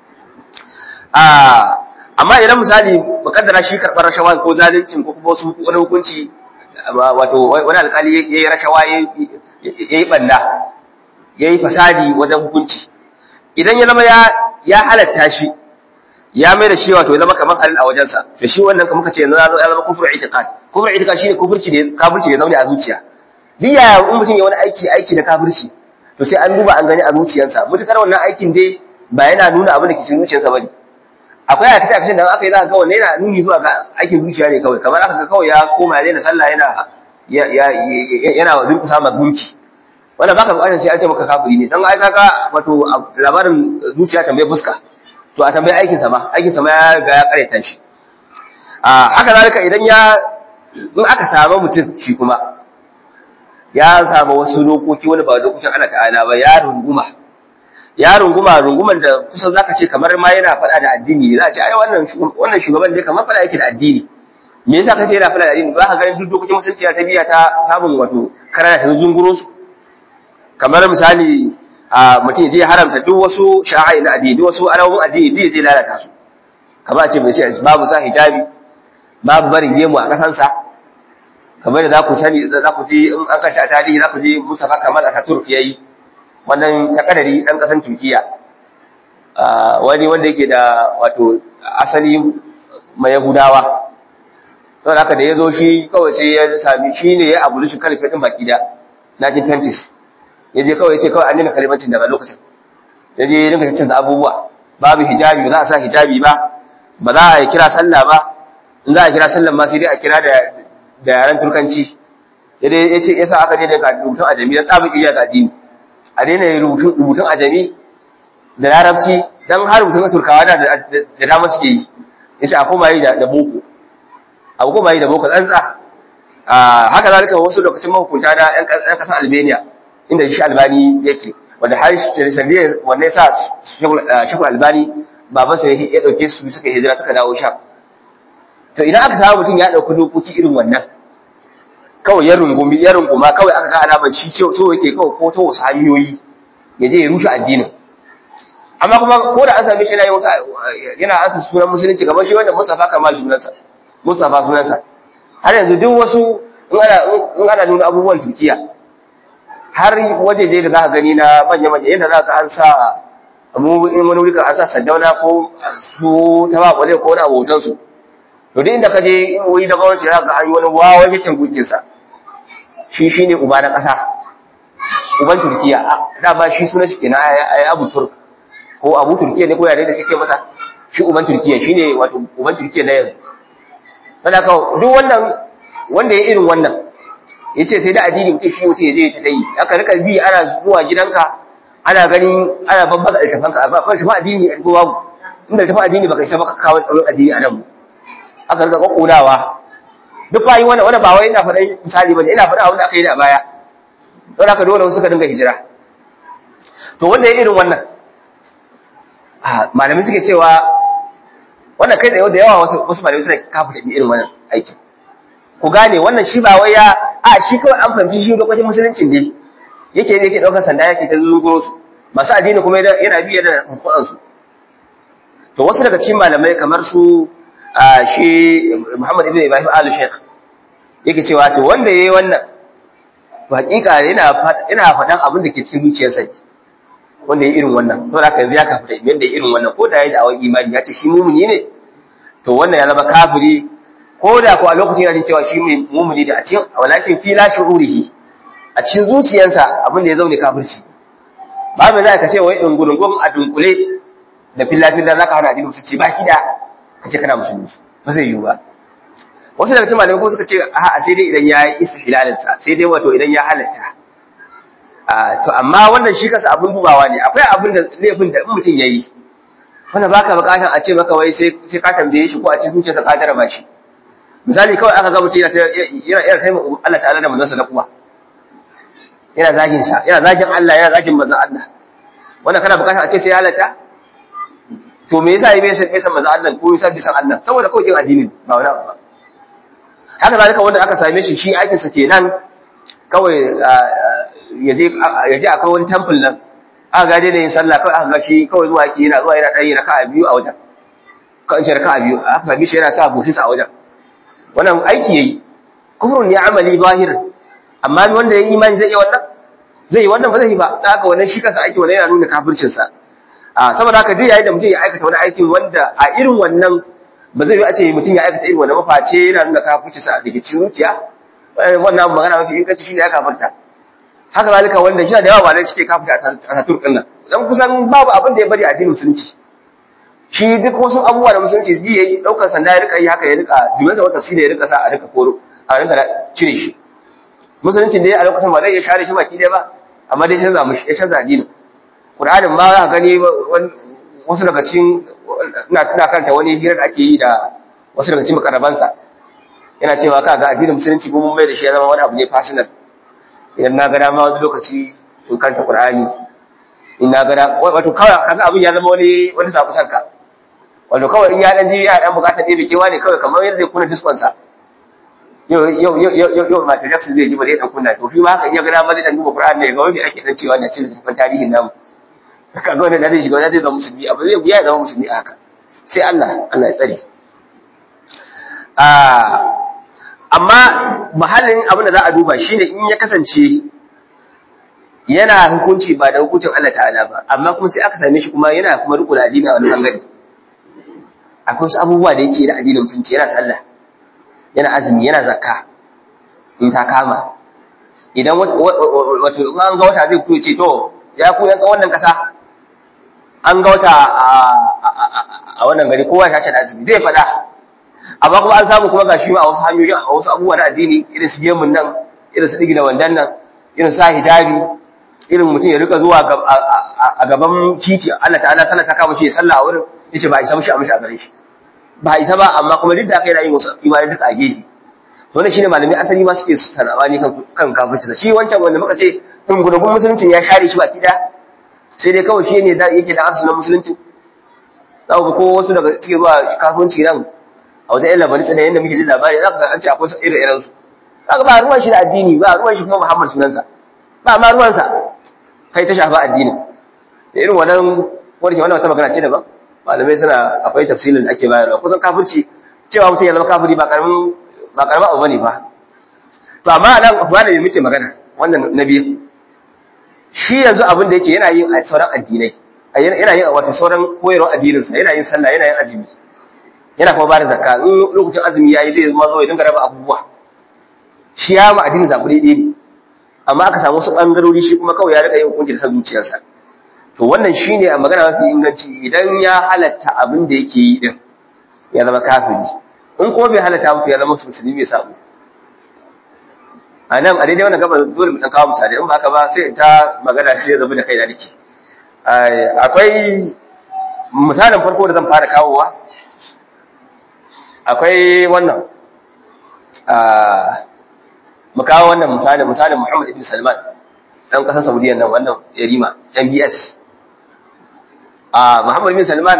A: a amma idan misali mukaddara shi karɓar rashawa ko zaluncin ko kuma wasu wani hukunci wato wani alƙali ya yi rashawa ya yi ɓanna ya yi fasadi wajen hukunci idan ya zama ya halatta shi ya mai da shi wato ya zama kamar halin a wajensa to shi wannan kamar kace yanzu ya zama kufur itiqad kufur itiqad shine kufurci da kafirci da zaune a zuciya duk yaya in mutum ya wani aiki aiki da kafirci to sai an duba an gani a zuciyarsa mutukar wannan aikin dai ba yana nuna abin da ke cikin zuciyarsa bane akwai a kace da aka yi za ka ga wannan yana nuni zuwa ga aikin zuciya ne kawai kamar aka ga kawai ya koma ya daina sallah yana yana durkusa ma gunki wannan baka bukatar sai an ce maka kafiri ne dan ai kaga wato labarin zuciya tambaye fuska to a tambaye aikin sa ma aikin sa ma ya ga ya kareta shi a haka zalika idan ya in aka samu mutum shi kuma ya samu wasu dokoki wani ba dokokin Allah ta'ala ba ya runguma ya runguma runguman da kusan zaka ce kamar ma yana faɗa da addini za a ce ai wannan wannan shugaban dai kamar faɗa yake da addini me yasa kace yana faɗa da addini ba ka ganin duk dokokin musulunci ta biya ta samun wato karana ta zunguro su kamar misali a mutum ya je haramta duk wasu sha'ai na addini wasu alamun addini duk ya je lalata su kamar a ce bai ce babu sa hijabi babu barin gemu a kasansa kamar da za ku sani za ku ji in an kanta a tarihi za ku ji Mustafa Kamal Ataturk yayi wannan takadari dan kasan Turkiya wani wanda yake da wato asali mai Yahudawa saboda haka da ya zo shi kawai sai ya sami shi ne ya abu shi kalifin din baki da 1920s ya je kawai ya ce kawai an nuna kalimancin daga lokacin ya je ya dinga canza abubuwa babu hijabi ba za a sa hijabi ba ba za a yi kira sallah ba in za a kira sallah ma sai dai a kira da da yaren turkanci ya dai ya ce yasa aka daina ka rubutun ajami dan tsabin iya ga addini a daina rubutun rubutun ajami da larabci dan har rubutun turkawa da da dama suke yi yace a koma yi da boko a koma yi da boko tsantsa haka zalika wasu lokacin mahukunta na yan kasar Albania inda shi Albani yake wanda har sanadiyar wanda ya sa shakul Albani babansa ya dauke su suka hijira suka dawo sham to idan aka samu mutum ya dauki dokoki irin wannan kawai ya rungumi ya runguma kawai aka ga alamar shi so yake kawai ko ta wasu hanyoyi ya je ya rushe addinin amma kuma ko da an same shi yana yi wasu yana ansa sunan musulunci kamar shi wanda Mustafa Kamal sunansa Mustafa sunansa har yanzu duk wasu in ana in ana nuna abubuwan Turkiya har wajeje da za ka gani na manya manya yadda za ka an sa mu in wani wuri ka an sa sandauna ko su ta ba kwale ko wani abotan su to duk inda ka je in wuri da gwamnati za ka an yi wani wawan yacin gunkin sa shi shine uba na ƙasa uban Turkiya da ba shi sunan shi kenan ai Abu Turk ko Abu Turkiya ne ko yare da kake masa shi uban Turkiya shine wato uban Turkiya na yanzu saboda ka duk wannan wanda ya irin wannan yace sai da addini mutum shi mutum ya je ta dai aka rika bi ana zuwa gidanka ana ganin ana babbaka altafanka ba kawai shafa addini ko babu inda tafi addini baka isa baka kawo tsaron addini a nan aka rika kokodawa duk bayi wannan wanda ba wai ina faɗa misali bane ina faɗa abin da aka yi da baya don haka dole suka dinga hijira to wanda ya irin wannan malamai suke cewa wannan kai tsaye da yawa wasu wasu malamai suna kafa da irin wannan aikin ku gane wannan shi ba wai ya a shi kawai an fahimci shi lokacin musuluncin ne yake ne yake daukar sanda yake ta zunguro su masu addini kuma yana biye da hukunan su to wasu daga cikin malamai kamar su shi Muhammad ibn Ibrahim al-Sheikh yake cewa to wanda yayi wannan to hakika yana yana faɗan abin da ke cikin zuciyarsa wanda ya irin wannan to da yanzu ya kafa da yanda ya irin wannan ko da yayi da awon imani ya ce shi mumuni ne to wannan ya zama kafiri ko da ko a lokacin yana jin cewa shi mumuni da a cikin walakin fi la shu'urihi a cikin zuciyarsa abin da ya zaune kafirci ba mai za ka ce wai dungurungun a dunkule da filla-filla za ka hana addinin musulunci ba kida ka ce kana musulunci ba zai yiwu ba wasu daga cikin malamai kuma suka ce a sai dai idan ya yi istihlalinsa sai dai wato idan ya halatta to amma wannan shi kasa abin dubawa ne akwai abin da laifin da in mutum ya yi wanda baka bukatan a ce maka wai sai sai ka tambaye shi ko a cikin zuciyarsa ka tara ba shi misali kawai aka ga mutum yana yana taimaka Allah ta'ala da manzansa na kuma yana zagin sa yana zagin Allah yana zagin manzon Allah wannan kana bukatan a ce sai halatta to me yasa bai san bai san manzon Allah ko yasa bai san Allah saboda kawai kin addini ba wani abu ba haka zalika wanda aka same shi shi aikin sa kenan kawai yaje yaje akwai wani temple nan aka ga dai yin sallah kawai aka ga shi kawai zuwa yake yana zuwa yana dan yin raka'a biyu a wajen kan ce raka'a biyu aka same shi yana sa bosis a wajen wannan aiki yayi kufrun ya amali zahir amma wanda ya imani zai yi wannan zai yi wannan ba zai yi ba da haka wannan shi kansa aiki wannan yana nuna kafircin sa a saboda haka duk yayin da mutum ya aikata wani aikin wanda a irin wannan ba zai yi a ce mutum ya aikata irin wannan maface yana nuna kafircin sa da ke cikin zuciya wannan magana mafi inganci shine ya kafirta haka zalika wanda shi da yawa ba suke kafirta a turkin nan dan kusan babu abin da ya bari addinin musulunci shi duk wasu abubuwa da musulunci ji yayi daukar sanda ya rika yi haka ya rika jumlata wata tafsiri ya rika sa a rika koro a rika cire shi musulunci dai a lokacin ba zai iya share shi baki dai ba amma dai canza mushi ya canza addini Qur'anin ma za ka gani wasu daga cikin ina tuna kanta wani hira da ake yi da wasu daga cikin makarabansa yana cewa ka ga addinin musulunci mun mai da shi ya zama wani abu ne personal idan na ga dama wani lokaci in kanta Qur'ani in na ga wato kawai kaga abin ya zama wani wani sabu sanka wato kawai in ya dan ji ya dan bukatar ɗebe kewa ne kawai kamar yadda zai kuna diskon sa yau yau yau yau yau Michael Jackson zai ji ba zai dan kunna to shi ma haka iya gana ma zai dan duba Qur'ani ne ga wani ake dan cewa ne cikin littafin tarihin namu kaga wannan da zai shiga wanda zai zama musulmi abu zai ya zama musulmi a haka sai Allah Allah ya tsare ah amma mahallin abin da za a duba shine in ya kasance yana hukunci ba da hukuncin Allah ta'ala ba amma kuma sai aka same shi kuma yana kuma riko da addini a wani bangare akwai wasu abubuwa da yake da addinin musulunci yana sallah yana azumi yana zakka in ta kama idan wato an ga wata zai fito ce to ya ku yan wannan kasa an ga wata a wannan gari kowa ya ce da azumi zai faɗa amma kuma an samu kuma gashi ma a wasu hanyoyi a wasu abubuwa na addini irin su gemun nan irin su digina wandan nan irin sa hijabi irin mutum ya rika zuwa a gaban titi Allah ta'ala sallah ta kama shi ya sallah a wurin yace ba isa mishi a mishi a gare shi ba isa ba amma kuma duk da aka yana yin wasu imani duka a gefe to wannan shine malami asali ma suke sanabani kan kan kafirci shi wancan wanda muka ce dungudugun musuluncin ya share shi baki da sai dai kawai shi ne yake da asalin musulunci za ku ko wasu daga cikin zuwa kasuwanci nan a wajen yan labarin da yadda muke jin labari za ka ga an ce akwai irin irin su za ka ba ruwan shi da addini ba ruwan shi kuma muhammad sunansa ba ma ruwansa kai ta shafa addini da irin wannan wani ke wannan wata magana ce daban malamai suna akwai tafsirin da ake bayarwa kusan kafirci cewa mutum ya zama kafiri ba karamin ba karamin abu bane fa to amma nan ba da muke magana wannan nabi shi yanzu abin da yake yana yin a sauran addinai yana yin wato sauran koyarwar addinin sa yana yin sallah yana yin azumi yana kuma bada zakka in lokacin azumi yayi zai zama zo ya dinga raba abubuwa shi ya ma addinin zabu daidai ne amma aka samu wasu bangarori shi kuma kawai ya rika yin hukunci da san zuciyarsa to wannan shine a magana mafi inganci idan ya halatta abin da yake yi din ya zama kafiri in kuma bai halatta mutu ya zama musulmi mai sabo a nan a daidai wannan gaba dole mu dan kawo misali in ba haka ba sai ta magana shi ya zama da kai da nake akwai misalin farko da zan fara kawowa akwai wannan mu kawo wannan misalin misalin Muhammad ibn Salman dan kasar Saudiya nan wannan Yarima MBS a Muhammad ibn Salman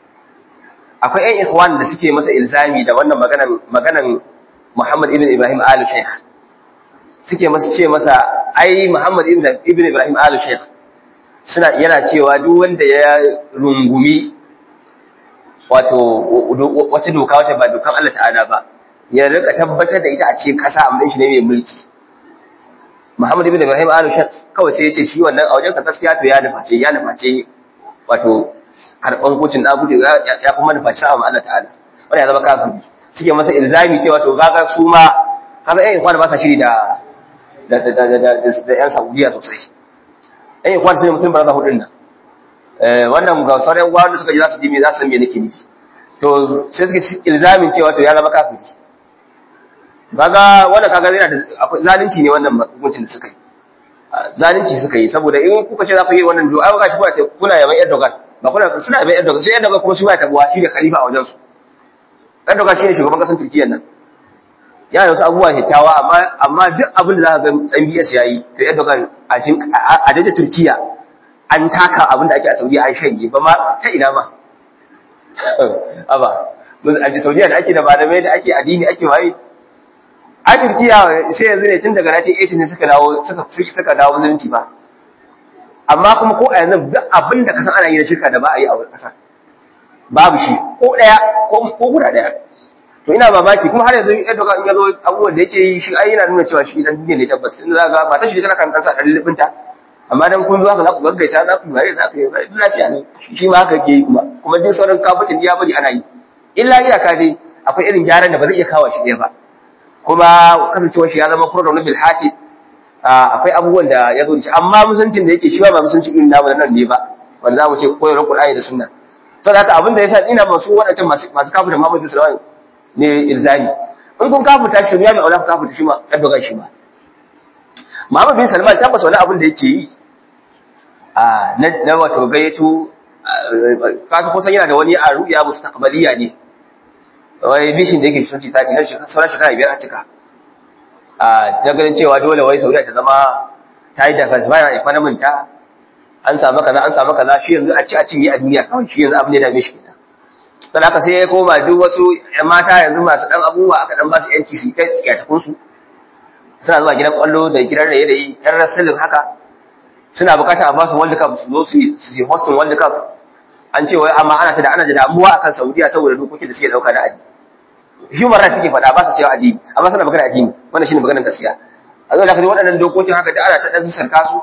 A: akwai ƴan ikhwan da suke masa ilzami da wannan maganan maganan Muhammad ibn Ibrahim Al Sheikh suke masa ce masa ai Muhammad ibn ibn Ibrahim Al Sheikh suna yana cewa duk wanda ya rungumi wato wata doka wata ba dokan Allah ta'ala ba ya rika tabbatar da ita a cikin kasa amma shi ne mai mulki Muhammad ibn Ibrahim Al Sheikh kawai sai ya ce shi wannan a wajen ka gaskiya to ya nuface ya nuface wato karban hukuncin da gudu ya kuma nufaci sa'a Allah ta'ala wanda ya zama kafiri suke masa ilzami cewa to gaga su ma kaga ƴan kwana ba sa shiri da da da da da da ƴan Saudiya sosai ƴan kwana sai mutum ba za hudun nan eh wannan ga sauran wanda suka ji za su ji me za su san me nake nufi to sai suke ilzamin cewa to ya zama kafiri kaga wannan kaga yana da akwai zalunci ne wannan hukuncin da suka yi zalunci suka yi saboda in kuka ce za ku yi wannan do ai ga shi kuna kuna yaban Erdogan ba kuna suna yaban Erdogan sai Erdogan kuma shi ba tabuwa shi da khalifa a wajen su Erdogan shi ne shugaban kasar Turkiyya nan ya yi wasu abubuwa kyakkyawa amma amma duk abin da za ka ga MBS yayi to Erdogan a cikin a daje Turkiyya an taka abin da ake a Saudiya an shanye ba ma ta ina ma aba a Saudiya da ake da malamai da ake addini ake waye a Turkiya sai yanzu ne tun daga 1980 ne suka dawo suka suka dawo musulunci ba amma kuma ko a yanzu duk abin da kasan ana yi na shirka da ba a yi a wani kasa babu shi ko daya ko ko guda daya to ina mamaki kuma har yanzu Erdogan in yazo abubuwan da yake yi shi ai yana nuna cewa shi dan duniya ne tabbas in za ga mata shi tana kan kansa dan lubinta amma dan kun zo haka za ku gaggaisa za ku yi bare za ku yi lafiya ne shi ma haka ke yi kuma kuma duk sauran kafin ya bari ana yi illa iyaka dai akwai irin gyaran da ba zai iya kawo shi ɗaya ba kuma kasancewar shi ya zama program na bilhati akwai abubuwan da ya zo da shi amma musuncin da yake shi ba musuncin irin namu nan ne ba wanda za mu ce koyarwar Qur'ani da Sunna saboda haka abin da yasa ina masu wadancan masu masu kafir da Muhammad sallallahu ne ilzami in kun kafirta shi ya mai aula kafirta shi ma dan dogan shi ma Muhammad bin Salman tabbas wani abin da yake yi a na wato gayyato kasu kusan yana da wani a ru'ya mustaqbaliya ne wai bishin da yake sun ci tashi nan sauran shekara biyar a cika a ta ganin cewa dole wai saudiya ta zama ta yi diversify economy ta an samu kaza an samu kaza shi yanzu a ci a cinye a duniya kawai shi yanzu abin da ya dame shi kenan sai haka sai ya koma duk wasu ƴan mata yanzu masu dan abubuwa aka dan ba su yanci su kai tsiyatakun su suna zuwa gidan kwallo da gidan raye da yi ƴan rasulun haka suna bukatar a ba su world cup su zo su yi hosting world cup an ce wai amma ana ta da ana da damuwa akan saudiya saboda dokokin da suke dauka na addini human rights suke faɗa ba su cewa addini amma suna magana addini wannan shine maganar gaskiya a zo da kaji waɗannan dokokin haka da ana ta ɗan sarka su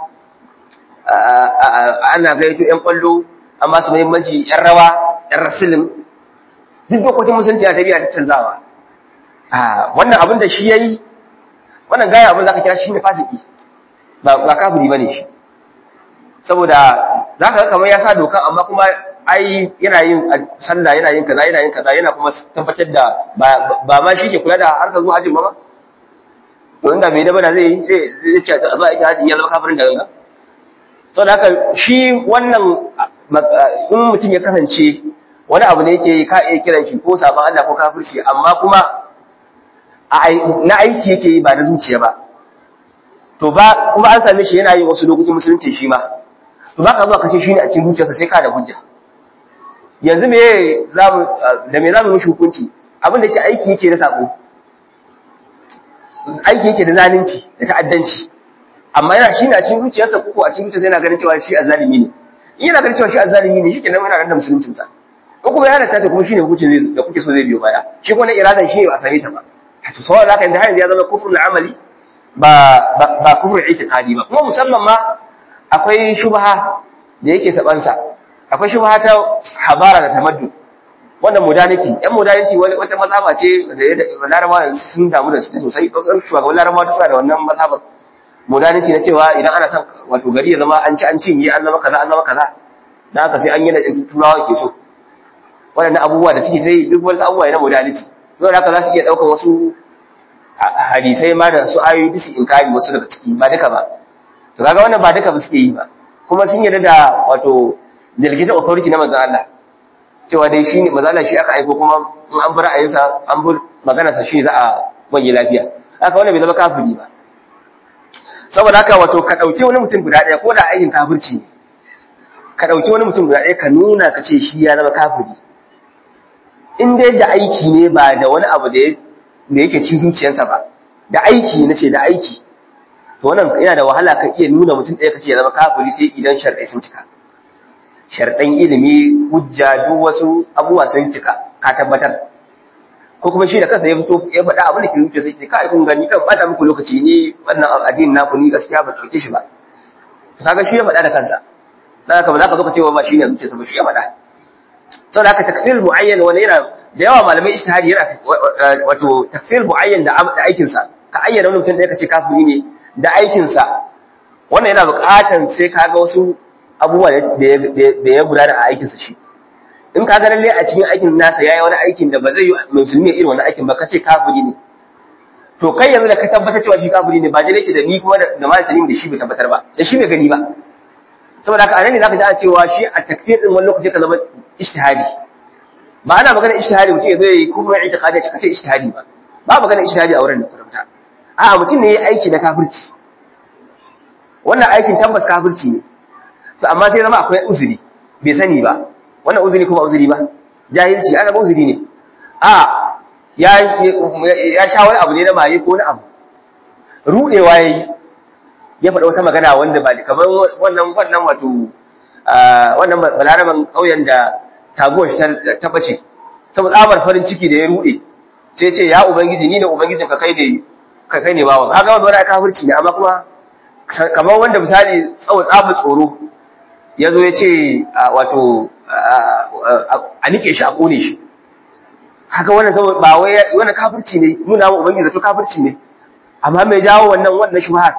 A: ana gaito ƴan ƙwallo an ba su muhimmanci ƴan rawa ƴan rasulun duk dokokin musulunci na tabiya ta canzawa wannan abin da shi ya yi wannan gaya abin da aka kira shi ne fasiki ba kafiri ba ne shi saboda za ka ga kamar ya sa dokan amma kuma ai yana yin sallah yana yin kaza yana yin kaza yana kuma tabbatar da ba ma shi ke kula da harkar zuwa hajji ba ba to inda bai daba da zai zai ce a zuwa hajji ya zama kafirin da ganga saboda haka shi wannan in mutum ya kasance wani abu ne yake ka iya kiran shi ko sabon Allah ko kafirci amma kuma na aiki yake yi ba na zuciya ba to ba kuma an same shi yana yin wasu lokacin musulunci shi ma to ba ka zuwa kashe shi ne a cikin zuciyarsa sai ka da hujja yanzu me zamu da me zamu mishi hukunci abin da yake aiki yake da sako aiki yake da zalunci da ta'addanci amma yana shi ne a cikin zuciyarsa ko a cikin zuciyarsa yana ganin cewa shi azalimi ne in yana ganin cewa shi azalimi ne shikenan yana ganin da musuluncin sa ko kuma ya halatta ta kuma shine hukuncin zai da kuke so zai biyo baya shi kuma na iradan shi ne ba a same ta ba to saboda haka inda yanzu ya zama kufrul amali ba ba kufrul itiqadi ba kuma musamman ma akwai shubha da yake sabansa akwai shubha ta habara da tamaddu wannan modernity yan modernity wani wata mazhaba ce da larabawa sun damu da su sosai ɗaukar shugaban larabawa ta suna da wannan mazhabar modernity na cewa idan ana son wato gari ya zama an ci an cinye an zama kaza an zama kaza dan haka sai an yi da turawa ke so waɗannan abubuwa da suke sai duk wasu abubuwa na modernity don haka za su iya ɗaukar wasu hadisai ma da su ayoyi duk su inkari wasu daga ciki ba duka ba to kaga wannan ba duka ba suke yi ba kuma sun yarda da wato delegated authority na manzon Allah cewa dai shi ne mazala shi aka aiko kuma in an bi ra'ayinsa an bi maganarsa shi za a wanye lafiya haka wannan bai zama kafiri ba saboda haka wato ka ɗauki wani mutum guda ɗaya ko da aikin kafirci ne ka ɗauki wani mutum guda ɗaya ka nuna ka ce shi ya zama kafiri in dai da aiki ne ba da wani abu da yake cikin zuciyarsa ba da aiki na ce da aiki to wannan yana da wahala ka iya nuna mutum ɗaya ka ce ya zama kafiri sai idan sharɗai sun cika sharɗan ilimi hujja duk wasu abubuwa sun cika ka tabbatar ko kuma shi da kansa ya fito ya faɗa abin da ke rubuce sai ce kai kun gani kan bata muku lokaci ni wannan addinin naku ni gaskiya ba dauke shi ba to kaga shi ya faɗa da kansa dan haka ba za ka zo ka ce ba shi ne zuciya ba shi ya faɗa saboda haka takfir muayyan wani yana da yawa malamai ijtihadi yana wato takfir muayyan da da aikin sa ka ayyana wani mutum da kace kafiri ne da aikin sa wannan yana buƙatan sai kaga wasu abubuwa da ya gudana a aikinsa shi in ka ga lalle a cikin aikin nasa yayi wani aikin da ba zai yi musulmi irin wani aikin ba ka ce kafiri ne to kai yanzu da ka tabbatar cewa shi kafiri ne ba dai yake da ni kuma da malamin da shi bai tabbatar ba da shi bai gani ba saboda haka anan ne zaka ji ana cewa shi a takfir din wani lokaci ka zama ijtihadi ba ana magana ijtihadi mutum ya zo yayi kuma itiqadi ka ce ijtihadi ba ba magana ijtihadi a wurin da kwata a'a mutum ne yayi aiki na kafirci wannan aikin tabbas kafirci ne to amma sai zama akwai uzuri bai sani ba wannan uzuri kuma uzuri ba jahilci ana ba uzuri ne a ya ya sha wani abu ne na maye ko na abu rudewa yayi ya faɗa wata magana wanda ba kamar wannan wannan wato wannan balaraman kauyen da taguwar shi ta bace saboda tsabar farin ciki da ya rude sai ce ya ubangiji ni ne ubangijin ka kai ne ka kai ne bawa kaga wannan wani kafirci ne amma kuma kamar wanda misali tsawo tsabar tsoro ya zo ya ce wato a nike shi a kone shi haka wannan saboda ba wai wannan kafirci ne nuna wa ubangiji zato kafirci ne amma mai jawo wannan wannan shubhar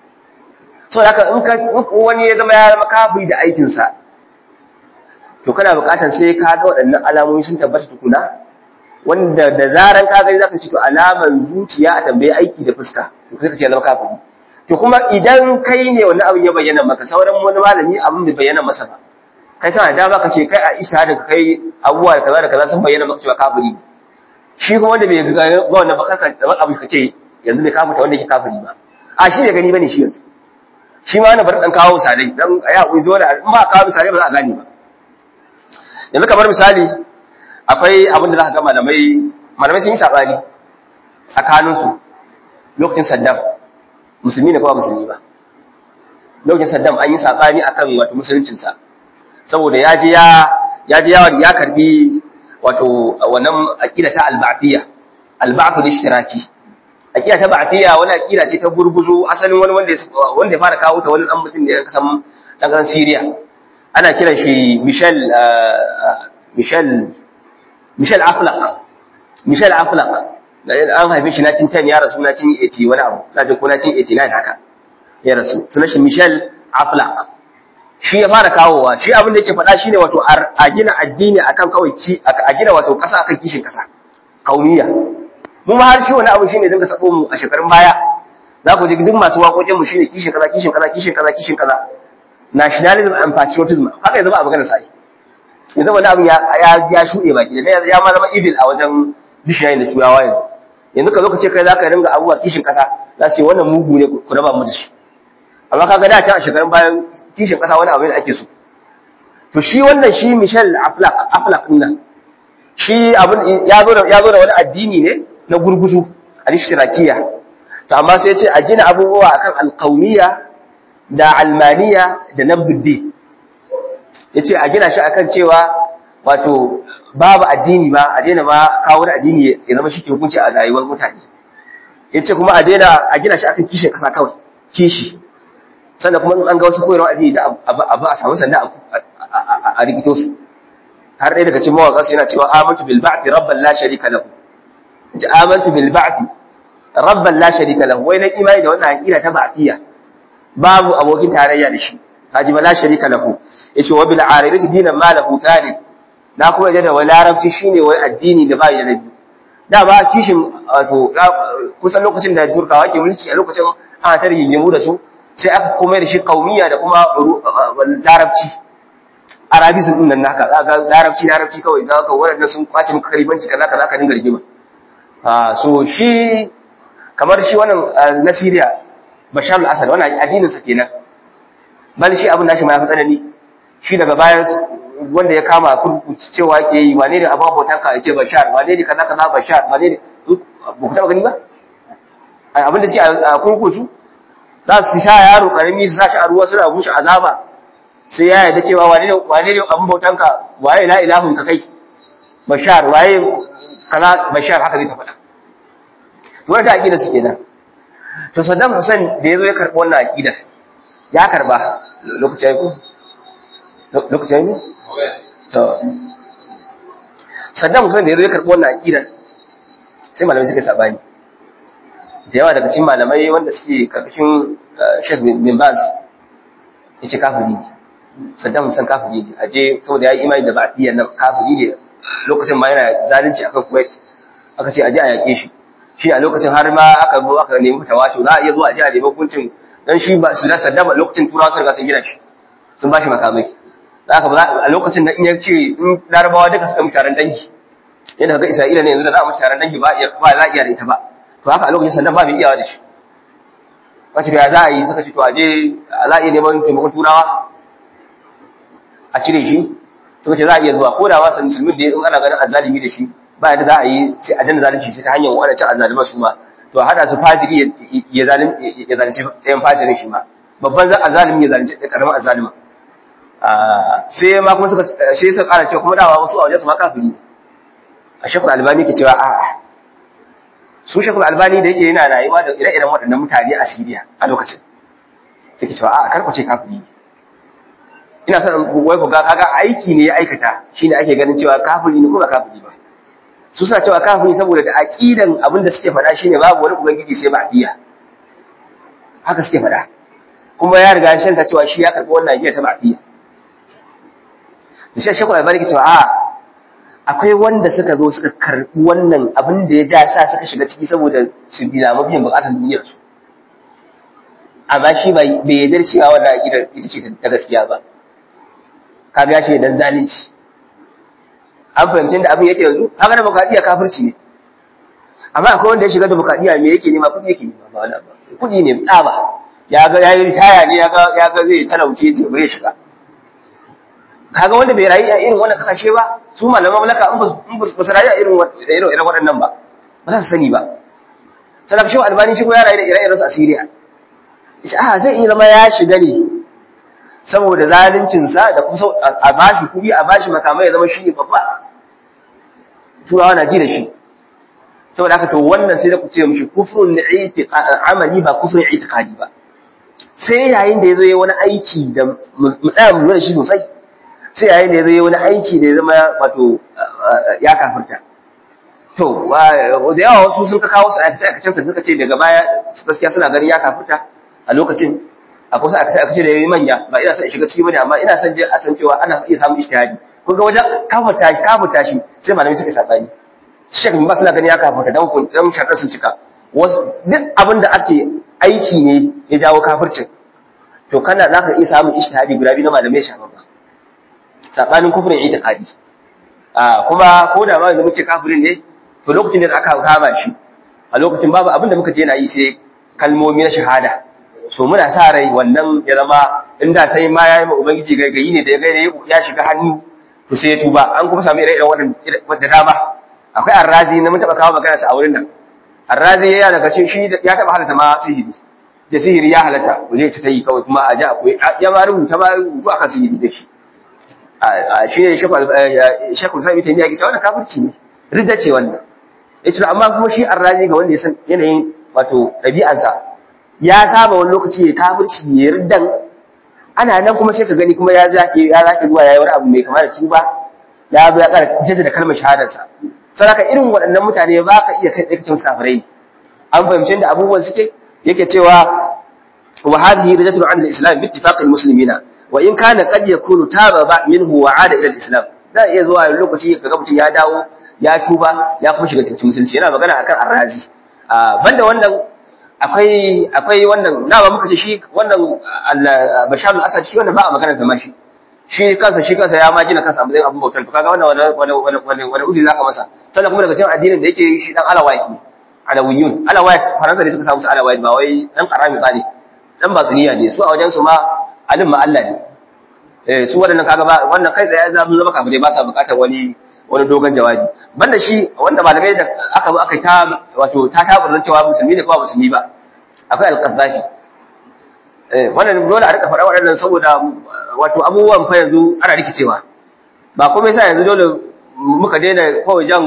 A: so haka in ka wani ya zama ya zama kafiri da aikin sa to kana buƙatar sai ka ga waɗannan alamomi sun tabbata tukuna wanda da zaran ka gani zaka ci to alaman zuciya a tambaye aiki da fuska to kai ka ce zama kafiri to kuma idan kai ne wani abin ya bayyana maka sauran wani malami abin bai bayyana masa ba kai kana da baka ce kai a ishtihadin ka kai abubuwa da kaza da kaza sun bayyana maka cewa kafiri shi kuma wanda bai ga wannan ba kanka da abu ka ce yanzu bai kafirta wanda yake kafiri ba a shi bai gani bane shi yanzu shi ma na bar dan kawo misalai dan ya ku zo da in ba kawo misalai ba za a gane ba yanzu kamar misali akwai abin da za ka ga malamai malamai sun yi sabani tsakaninsu lokacin Saddam musulmi ne kuma musulmi ba lokacin Saddam an yi sabani akan wato musuluncinsa saboda ya je ya ya je ya ya karbi wato wannan aqida ta al-ba'thiyya al-ba'th al-ishtiraki aqida ta ba'thiyya wani aqida ce ta gurguzo asalin wani wanda wanda ya fara kawo ta wani dan mutum ne kasan dan kasan Syria ana kiran shi Michel Michel Michel Aflaq Michel Aflaq an haife shi 1910 ya rasu 1980 wani abu na jin ko 1989 haka ya rasu sunan shi Michel Aflaq shi ya fara kawowa shi abin da yake faɗa shine wato a gina addini akan kawai ki a gina wato ƙasa akan kishin ƙasa kauniya mu ma har shi wani abu shine dinga sabo mu a shekarun baya za ku ji duk masu waƙoƙin mu shine kishin kaza kishin kaza kishin kaza kishin kaza nationalism and patriotism haka ya zama a maganar sai ya zama wani abu ya ya shuɗe baki da ya ma zama evil a wajen bishiyayin da turawa yanzu yanzu ka zo ka ce kai za ka ringa abubuwa kishin ƙasa za su ce wannan mugu ne ku raba mu da shi amma kaga da can a shekarun bayan kishin ƙasa wani abu ne ake so to shi wannan shi Michel Aflaq Aflaq din nan shi abin ya zo da ya zo da wani addini ne na gurguzu al-ishtirakiya to amma sai ya ce a gina abubuwa akan al-qaumiyya da almaniya da nabduddi yace a gina shi akan cewa wato babu addini ba a daina ba kawo wani addini ya zama shi ke hukunci a rayuwar mutane ya ce kuma a daina a gina shi akan kishin kasa kawai kishi sannan kuma in an ga wasu koyarwa addini da abu a samu sanda a rikito su har ɗaya daga cikin mawaƙa su yana cewa amantu bil ba'thi rabban la sharika lahu ji amantu bil ba'thi rabban la sharika lahu wai na imani da wannan aqida ta ba'thiyya babu abokin tarayya da shi haji ma la sharika lahu yace wa bil arabati dinan ma lahu thalib na kuma yadda wai larabci shine wai addini da bai da nabi da ba kishin wato kusan lokacin da turkawa ke mulki a lokacin ana ta rigingimu da su sai aka komai da shi kaumiya da kuma larabci arabisin din nan naka za ga larabci larabci kawai za ka waɗanda sun kwace maka kalibanci kaza kaza ka dinga rigima ah so shi kamar shi wannan na Syria Bashar al-Assad wannan addinin sa kenan bal shi abin nashi ma ya fi tsanani shi daga bayan wanda ya kama kurku cewa ke yi wane ne abin bautan ka ya ce Bashar wane ne kaza kaza Bashar wane ne ba ku taɓa gani ba abin da suke a kurkuku za su sa yaro karami su sa shi a ruwa suna bushe azaba sai ya yarda cewa wane ne wane ne abin bautanka waye la ilahun ka kai bashar waye kaza bashar haka zai ta faɗa to wannan aqida su kenan to Saddam Hussein da yazo ya karbi wannan aqida ya karba lokacin ko lokacin ne to Saddam Hussein da yazo ya karbi wannan aqida sai malamai suka sabani da yawa daga cikin malamai wanda suke karkashin Sheikh bin Baz yace kafiri ne Saddam Hussein kafiri ne aje saboda yayi imani da ba'diyyar nan kafiri ne lokacin ma yana zalunci akan Kuwait aka ce aje a yake shi shi a lokacin har ma aka zo aka nemi tawato za a iya zuwa aje a nemi hukuncin dan shi ba su da Saddam lokacin turawa sun riga sun gina shi sun bashi makamai haka ba a lokacin da in ya ce in larabawa duka suka mu taron dangi yadda kaga Isra'ila ne yanzu da za mu taron dangi ba ba za a iya da ita ba to haka a lokacin Saddam ba mai iyawa da shi kace da za a yi suka ce to aje za a iya neman taimakon turawa a cire shi suka ce za a iya zuwa ko da wasu musulmi da in ana ganin azzalimi da shi ba yadda za a yi sai a danna zalunci sai ta hanyar wadancan azzaliman su ma to hada su fajiri ya zalunci ya zalunci ɗayan fajirin shi ma babban azzalimi ya zalunci karamin azzalimin sai ma kuma suka sai suka ƙara cewa kuma dawa wasu a wajen su ma kafiri a shekul albani ke cewa a'a su shekul albani da yake yana rayuwa da ire-iren waɗannan mutane a siriya a lokacin suke cewa a'a kar ku ce kafiri ina son wai ku ga kaga aiki ne ya aikata shine ake ganin cewa kafiri ne ko ba kafiri ba su suna cewa kafiri saboda da aqidan abin da suke faɗa shine babu wani ubangiji sai ba diya haka suke faɗa kuma ya riga shan ta cewa shi ya karɓi wannan aqida ta ba'diya da shi shekul albani ke cewa a akwai wanda suka zo suka karɓi wannan abin da ya ja sa suka shiga ciki saboda su bila mabiyan bukatar duniyar su amma shi bai yarda cewa wannan aqidar ita ce ta gaskiya ba ka biya shi dan zalunci an fahimci da abin yake yanzu haka da bukadiya kafirci ne amma akwai wanda ya shiga da bukadiya me yake nema kudi yake nema ba wani ba kudi ne tsaba ya ga yayi ritaya ne ya ga ya ga zai talauce ce bare shiga kaga wanda bai rayu a irin wannan kasashe ba su malaman malaka in ba su rayu a irin irin irin waɗannan ba ba za su sani ba salaf shi albani shi ko ya rayu da ire-iren su a Syria yace a zai iya zama ya shiga ne saboda zaluncinsa da kuma a bashi kuɗi a bashi makamai ya zama shi ne babba turawa na ji da shi saboda haka to wannan sai da ku ce mishi kufrun amali ba kufrun itiqadi ba sai yayin da yazo yayi wani aiki da mu tsaya mu lura shi sosai sai yayin da yazo yayi wani aiki da ya zama wato ya kafirta to da yawa wasu sun ka kawo su aikace aikacen sa suka ce daga baya gaskiya suna ganin ya kafirta a lokacin akwai sai aka ce da yayi manya ba ina son in shiga ciki bane amma ina son je a san cewa ana iya samun ijtihadi kun ga wajen kafuta shi kafuta shi sai malamai suka sabani shek ba suna gani ya kafuta dan kun dan shakar sun cika wasu duk abin da ake aiki ne ya jawo kafircin to kana zaka iya samun ijtihadi guda biyu na malamai shafa ba sabanin kufrin itiqadi a kuma ko da ma yanzu muke kafirin ne to lokacin da aka kama shi a lokacin babu abin da muka je na yi sai kalmomi na shahada so muna sa rai wannan ya zama inda sai ma yayi ma ubangiji gaigayi ne da ya gaida ya shiga hannu to sai ya tuba an kuma samu ire-iren wannan da dama akwai arrazi na mun taba kawo magana sa a wurin nan arrazi ya daga cikin shi ya taba halatta ma sihiri je sihiri ya halatta ku je ta yi kawai kuma a ji akwai ya ma rubuta ma rubutu akan sihiri da shi shi ne shekul sami ta miya ke cewa wannan kafirci ne ridda ce wannan ya ce amma kuma shi arraji ga wanda ya san yanayin wato ɗabi'ansa ya saba wani lokaci ya kafirci ya riddan ana nan kuma sai ka gani kuma ya zaƙe ya zaƙe zuwa ya yi wani abu mai kama da tuba ya zo ya ƙara jaddada kalmar shahadarsa saboda irin waɗannan mutane ba ka iya kai tsaye musu kafirai an fahimci da abubuwan suke yake cewa wa hadhihi rajatun an al-islam bi ittifaq al-muslimina wa in kana qad yakunu taba ba minhu wa ada ila al-islam da iya zuwa lokaci kaga mutum ya dawo ya tuba ya kuma shiga cikin musulunci yana magana akan arrazi banda wannan akwai akwai wannan na ba muka ce shi wannan Bashar al-Asad shi wannan ba a magana zama shi shi kansa shi kansa ya ma gina kansa a abu bautar to kaga wannan wani wani wani wani uzi zaka masa sannan kuma daga cikin addinin da yake shi dan alawait ne alawiyun alawait faransa ne suka samu su alawait ba wai dan karami ba ne dan batsuniya ne su a wajen su ma alim ma Allah ne eh su wadannan kaga ba wannan kai tsaye za mu zama kafirai ba sa bukatar wani wani dogon jawabi banda shi wanda malamai da aka zo aka ta wato ta tabarzan cewa musulmi ne ko musulmi ba akwai al-qaddafi eh wannan dole a rika faɗa waɗannan saboda wato abubuwan fa yanzu ana rikicewa ba kuma yasa yanzu dole muka daina kawai jan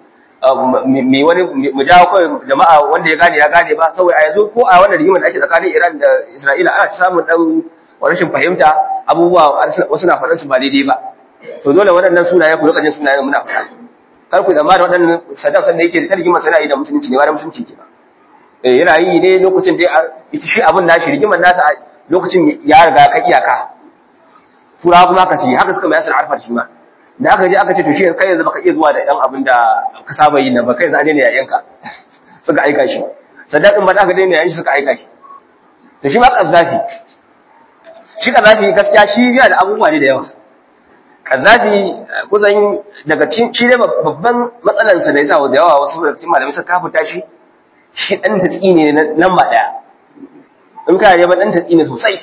A: me wani mu jawo kawai jama'a wanda ya gane ya gane ba saboda a yanzu ko a wannan rigimar da ake tsakanin Iran da Isra'ila ana ci samun dan rashin fahimta abubuwa wasu na faɗan su ba daidai ba to dole waɗannan sunaye ku lokacin sunayen muna faɗa kar ku zama da waɗannan Saddam sanda yake ta rigimar sana yi da musulunci ne ba da musulunci ke ba eh yana yi ne lokacin da ita shi abin nashi rigimar nasa lokacin ya riga ka iyaka turawa kuma ka ci haka suka mai asar arfar shi ma da aka je aka ce to shi kai yanzu baka iya zuwa da ɗan abin da ka saba yi nan ba kai yanzu an daina yayanka suka aika shi Saddam din ba da aka daina yayin shi suka aika shi to shi ma Qaddafi shi Qaddafi gaskiya shi yana da abubuwa ne da yawa Qaddafi kusan daga cikin shi ne babban matsalansa da yasa da yawa wasu daga cikin malamai suka kafuta shi shi dan tatsi ne nan ba daya in ka ne ba dan tatsi ne sosai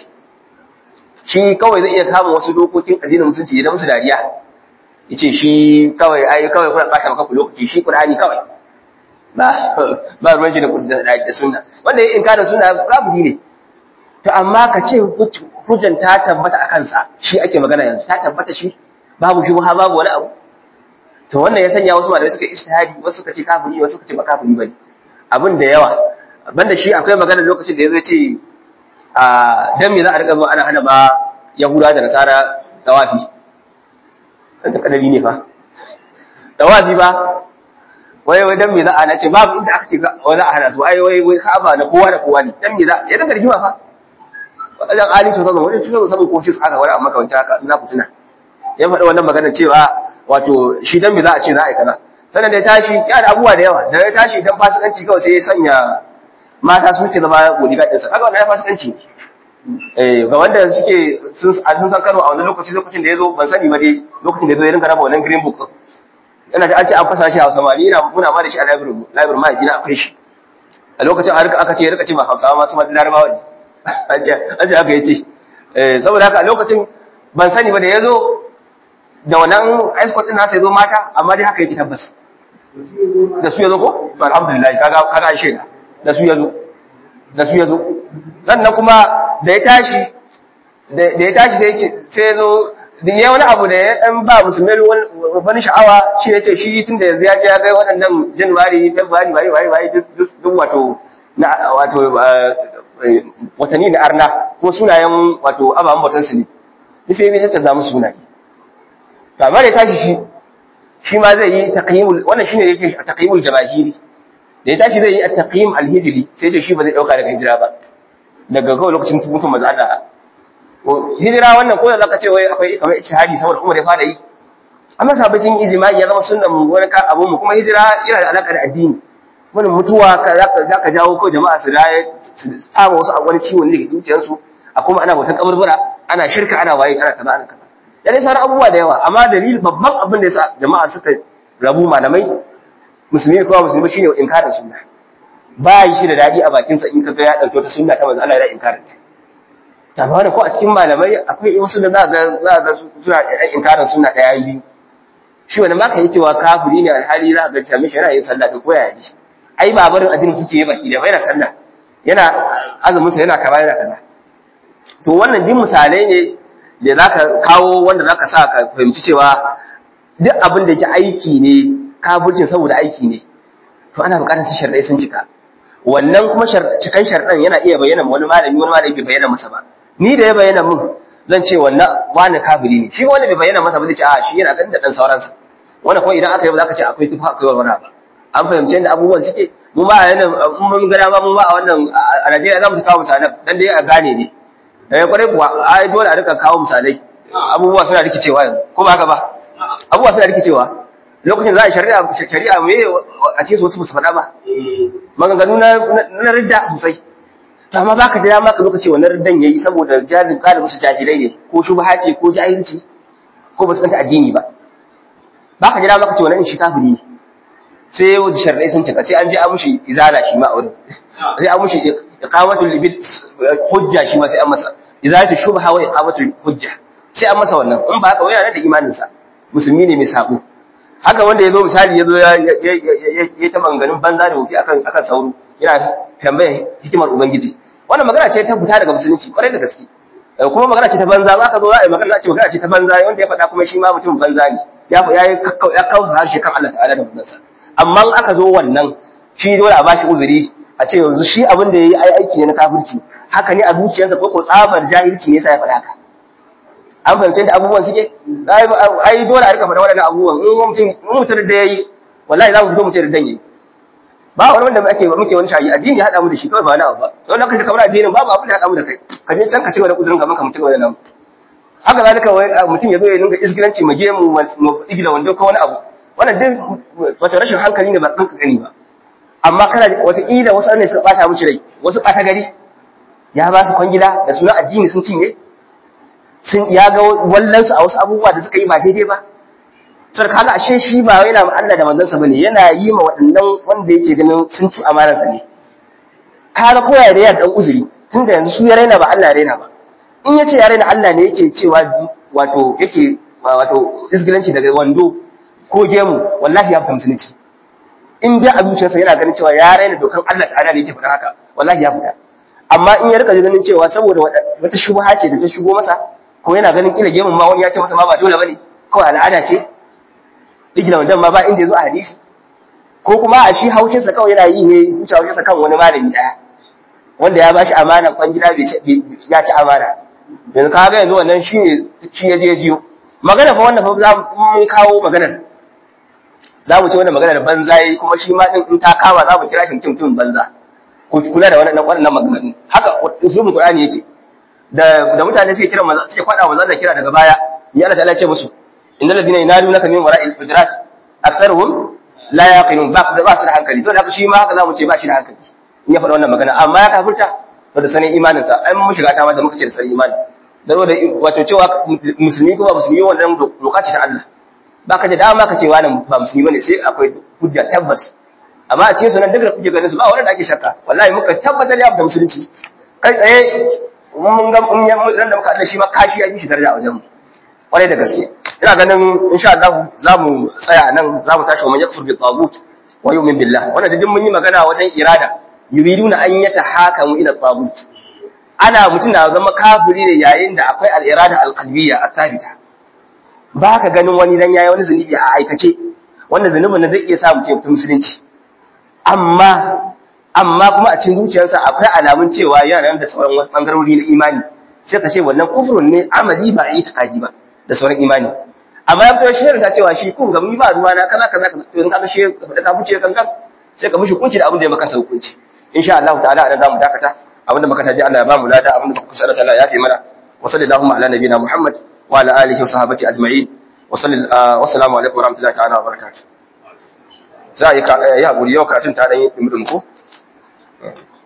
A: shi kawai zai iya kama wasu dokokin addinin musulunci idan musu dariya yace shi kawai ai kawai kuna bata maka lokaci shi Qur'ani kawai ba ba ruwan shi da kudi da sunna wanda ya inkara sunna kafiri ne to amma ka ce hujjan ta tabbata a kansa shi ake magana yanzu ta tabbata shi babu shi ha babu wani abu to wannan ya sanya wasu malamai suka ijtihadi wasu suka ce kafiri wasu suka ce ba kafiri bane abin da yawa banda shi akwai magana lokacin da yazo ce a dan me za a riga zuwa ana hana ba yahuda da nasara tawafi dan ta kadari ne fa tawafi ba wai wai dan me za a nace babu inda aka ce wai za a hana su ai wai wai ka'aba na kowa da kowa ne dan me za ya daga rigima fa wajen ali sosai da wani tuzo saboda ko shi aka wani amma kawance haka za ku tuna ya faɗi wannan magana cewa wato shi dan me za a ce za a yi kaza sannan da ya tashi ya da abubuwa da yawa da ya tashi dan fasikanci kawai sai ya sanya mata su ke zama bodyguard ɗinsa kaga wannan ya fasikanci eh ga wanda suke sun san Kano a wannan lokaci lokacin da ya zo ban sani ba dai lokacin da ya zo ya rinka raba wannan green book yana da an ce an fasa shi a Hausa ma ni ina muna ma da shi a library library ma gina akwai shi a lokacin an aka ce ya rika ce ma Hausawa ma su ma Larabawa ne an ce aka yi ce eh saboda haka a lokacin ban sani ba da ya zo da wannan escort din nasa ya zo mata amma dai haka yake tabbas da su ya zo ko to alhamdulillah kaga kaga shaida da su ya zo da su ya zo sannan kuma da ya tashi da ya tashi sai sai ya zo da ya wani abu da ya dan ba musulmai wani sha'awa shi ya ce shi tun da yanzu ya je ya kai waɗannan januwari february waye waye waye duk wato na wato watanni na arna ko sunayen wato ababen bautansu ne sai ya tattaza musu sunaye to amma da tashi shi shi ma zai yi taqyimul wannan shine yake taqyimul jamahiri da ya tashi zai yi at-taqyim al-hijri sai ce shi ba zai dauka daga hijira ba daga kawai lokacin mutum manzo Allah hijira wannan ko da zaka ce wai akwai kamar ijtihadi saboda Umar ya fara yi amma sahabbai sun yi ijma'i ya zama sunnan mu wani ka abun mu kuma hijira yana da alaka da addini wani mutuwa ka zaka jawo ko jama'a su raye su tsama wasu a wani ciwon da ke zuciyarsu a kuma ana bautan kaburbura ana shirka ana waye ana kaza ana kaza da dai sauran abubuwa da yawa amma dalil babban abin da yasa jama'a suka rabu malamai musulmi ko musulmi shine inkarin sunna ba yi shi da dadi a bakin sa in kaga ya dauke wata sunna ta manzo Allah ya inkarin ta ta ba ko a cikin malamai akwai wasu da za ga za ga suna inkarin sunna daya biyu shi wani ma ka yi cewa kafiri ne alhali za ga cewa mishi yana yin sallah da koya ji ai ba barin addinin su ce baki da yana sallah yana azumin sa yana kaza yana kaza to wannan din misalai ne da zaka kawo wanda zaka sa ka fahimci cewa duk abin da yake aiki ne kafircin saboda aiki ne to ana buƙatar su sharɗai sun cika wannan kuma cikan sharɗan yana iya bayyana wani malami wani malami bai bayyana masa ba ni da ya bayyana mun zan ce wannan wani kafiri ne shi wanda bai bayyana masa ba zai ce a shi yana ganin da dan sauransa wanda kuma idan aka yi ba za ka ce akwai tufa akwai wani ba an fahimci yadda abubuwan suke mu ba a yana mun gana ba mu ba a wannan a Najeriya za mu kawo misalan dan dai a gane ne eh kwarai kuwa ai dole a rika kawo misalai abubuwa suna rikicewa yanzu ko ba haka ba abubuwa suna rikicewa lokacin za a shari'a shari'a me a ce su wasu su faɗa ba maganganu na na ridda sosai to amma baka da dama ka zo ka ce wannan riddan yayi saboda jahilin galibi su jahilai ne ko shubha ce ko jahilci ko ba su kanta addini ba baka da dama ka ce wannan shi kafiri ne sai yau da sharɗai sun cika sai an je an mushi izala shi ma a wurin sai an mushi iqamatul libid hujja shi ma sai an masa izalatu shubha wa iqamatul hujja sai an masa wannan in ba haka wai yana da imanin sa musulmi ne mai sabo haka wanda yazo misali yazo ya ya ta manganin banza da wuki akan akan sauro yana tambaya hikimar ubangiji wannan magana ce ta fita daga musulunci kwarai da gaske kuma magana ce ta banza ba ka zo za a yi magana ce magana ce ta banza wanda ya faɗa kuma shi ma mutum banza ne ya ya kawo harshe kan Allah ta'ala da manzansa amma aka zo wannan shi dole a bashi uzuri a ce yanzu shi abin da yayi ai aiki ne na kafirci haka ne a zuciyarsa ko ko tsabar jahilci ne yasa ya faɗa haka an fahimci da abubuwan suke ai dole a rika faɗa waɗannan abubuwan in mutum in mutum da yayi wallahi za mu fito mu ce da dan yayi ba wani wanda ake muke wani shayi addini ya haɗa mu da shi kawai ba wani abu ba don haka kamar addinin babu abin da ya haɗa mu da kai ka je can ka ce wani uzurin gaban ka mutum wani nan haka zalika mutum ya zo ya dinga isgilanci mu je mu mu igila wando ko wani abu wannan duk wata rashin hankali ne ba ɗan gani ba amma kana wataƙila wasu ne suka ɓata mushi rai wasu ɓata gari ya ba su kwangila da suna addini sun cinye sun ya ga wallansu a wasu abubuwa da suka yi ba daidai ba sai kaga ashe shi ba yana ma Allah da manzansa bane yana yi ma waɗannan wanda yake ganin sun ci amanarsa ne kaga koya da yar dan uzuri tunda yanzu su ya raina ba Allah ya raina ba in yace ya raina Allah ne yake cewa wato yake wato isgilanci daga wando ko gemu wallahi ya fita musulunci in dai a zuciyarsa yana ganin cewa ya raina dokan Allah ta'ala da yake faɗa haka wallahi ya fita amma in ya rika ganin cewa saboda wata shubha ce da ta shigo masa ko yana ganin kila gemun ma wani ya ce masa ma ba dole bane kawai al'ada ce digila wandan ma ba inda yazo a hadisi ko kuma a shi haushin sa kawai yana yi ne huce haushin sa kan wani malami daya wanda ya bashi amana kwan gida bai ya ci amana yanzu kaga yanzu wannan shi ne shi ya je jiyo magana fa wannan fa za mu kawo maganar za mu ce wannan maganar banza yi kuma shi ma din in ta kama za mu kira shi mutum mutum banza ku kula da wannan wannan maganganu haka usulul qur'ani yake da da mutane suke kira manzo suke fada manzo da kira daga baya ya Allah ta'ala ce musu innal ladina yanalunaka min wara'il hujurat aktharuhum la yaqilun ba da ba su da hankali saboda haka shi ma haka za mu ce ba shi da hankali in ya faɗa wannan magana amma ya kafirta to da sanin imanin sa ai mun shiga ta ma da muka ce da sanin imani da zo da wato cewa musulmi kuma musulmi wannan doka ce ta Allah baka da dama ka ce wannan ba musulmi bane sai akwai hujja tabbas amma a cikin sunan duk da kuke ganin su ba wanda da ake shakka wallahi muka tabbatar ya da musulunci kai tsaye mun ga mun ran da muka Allah shi ma kashi ya yi shi daraja a wajen mu kwarai da gaske ina ganin insha Allah za mu tsaya nan za mu tashi wa man yakfur bi tagut wa yu'min billah wannan duk mun yi magana wajen irada yuriduna an yatahakamu ila tagut ana mutum na zama kafiri ne yayin da akwai al-irada al-qalbiyya at-thabita ba ka ganin wani dan yayi wani zunubi a aikace wanda zunubin nan zai iya sa mutum mutum musulunci amma amma kuma a cikin zuciyarsa akwai alamun cewa yana da sauran wasu bangarori na imani sai ka ce wannan kufrun ne amali ba itikadi ba da sauran imani amma ya fito shi ta cewa shi kun ga mu ba ruwa na kaza kaza to in ka shi da ka fice kankan sai ka mishi hukunci da abin da ya maka hukunci insha Allah ta'ala anan zamu dakata abinda muka taji Allah ya ba mu lada abinda muka kusa Allah ta'ala ya fi mana wa sallallahu ala nabiyina Muhammad wa ala alihi wa sahbihi ajma'in wa sallallahu wa assalamu alaikum wa rahmatullahi ta'ala wa barakatuh za a yi haƙuri yau karatun ta ɗan yi ɗumi ko?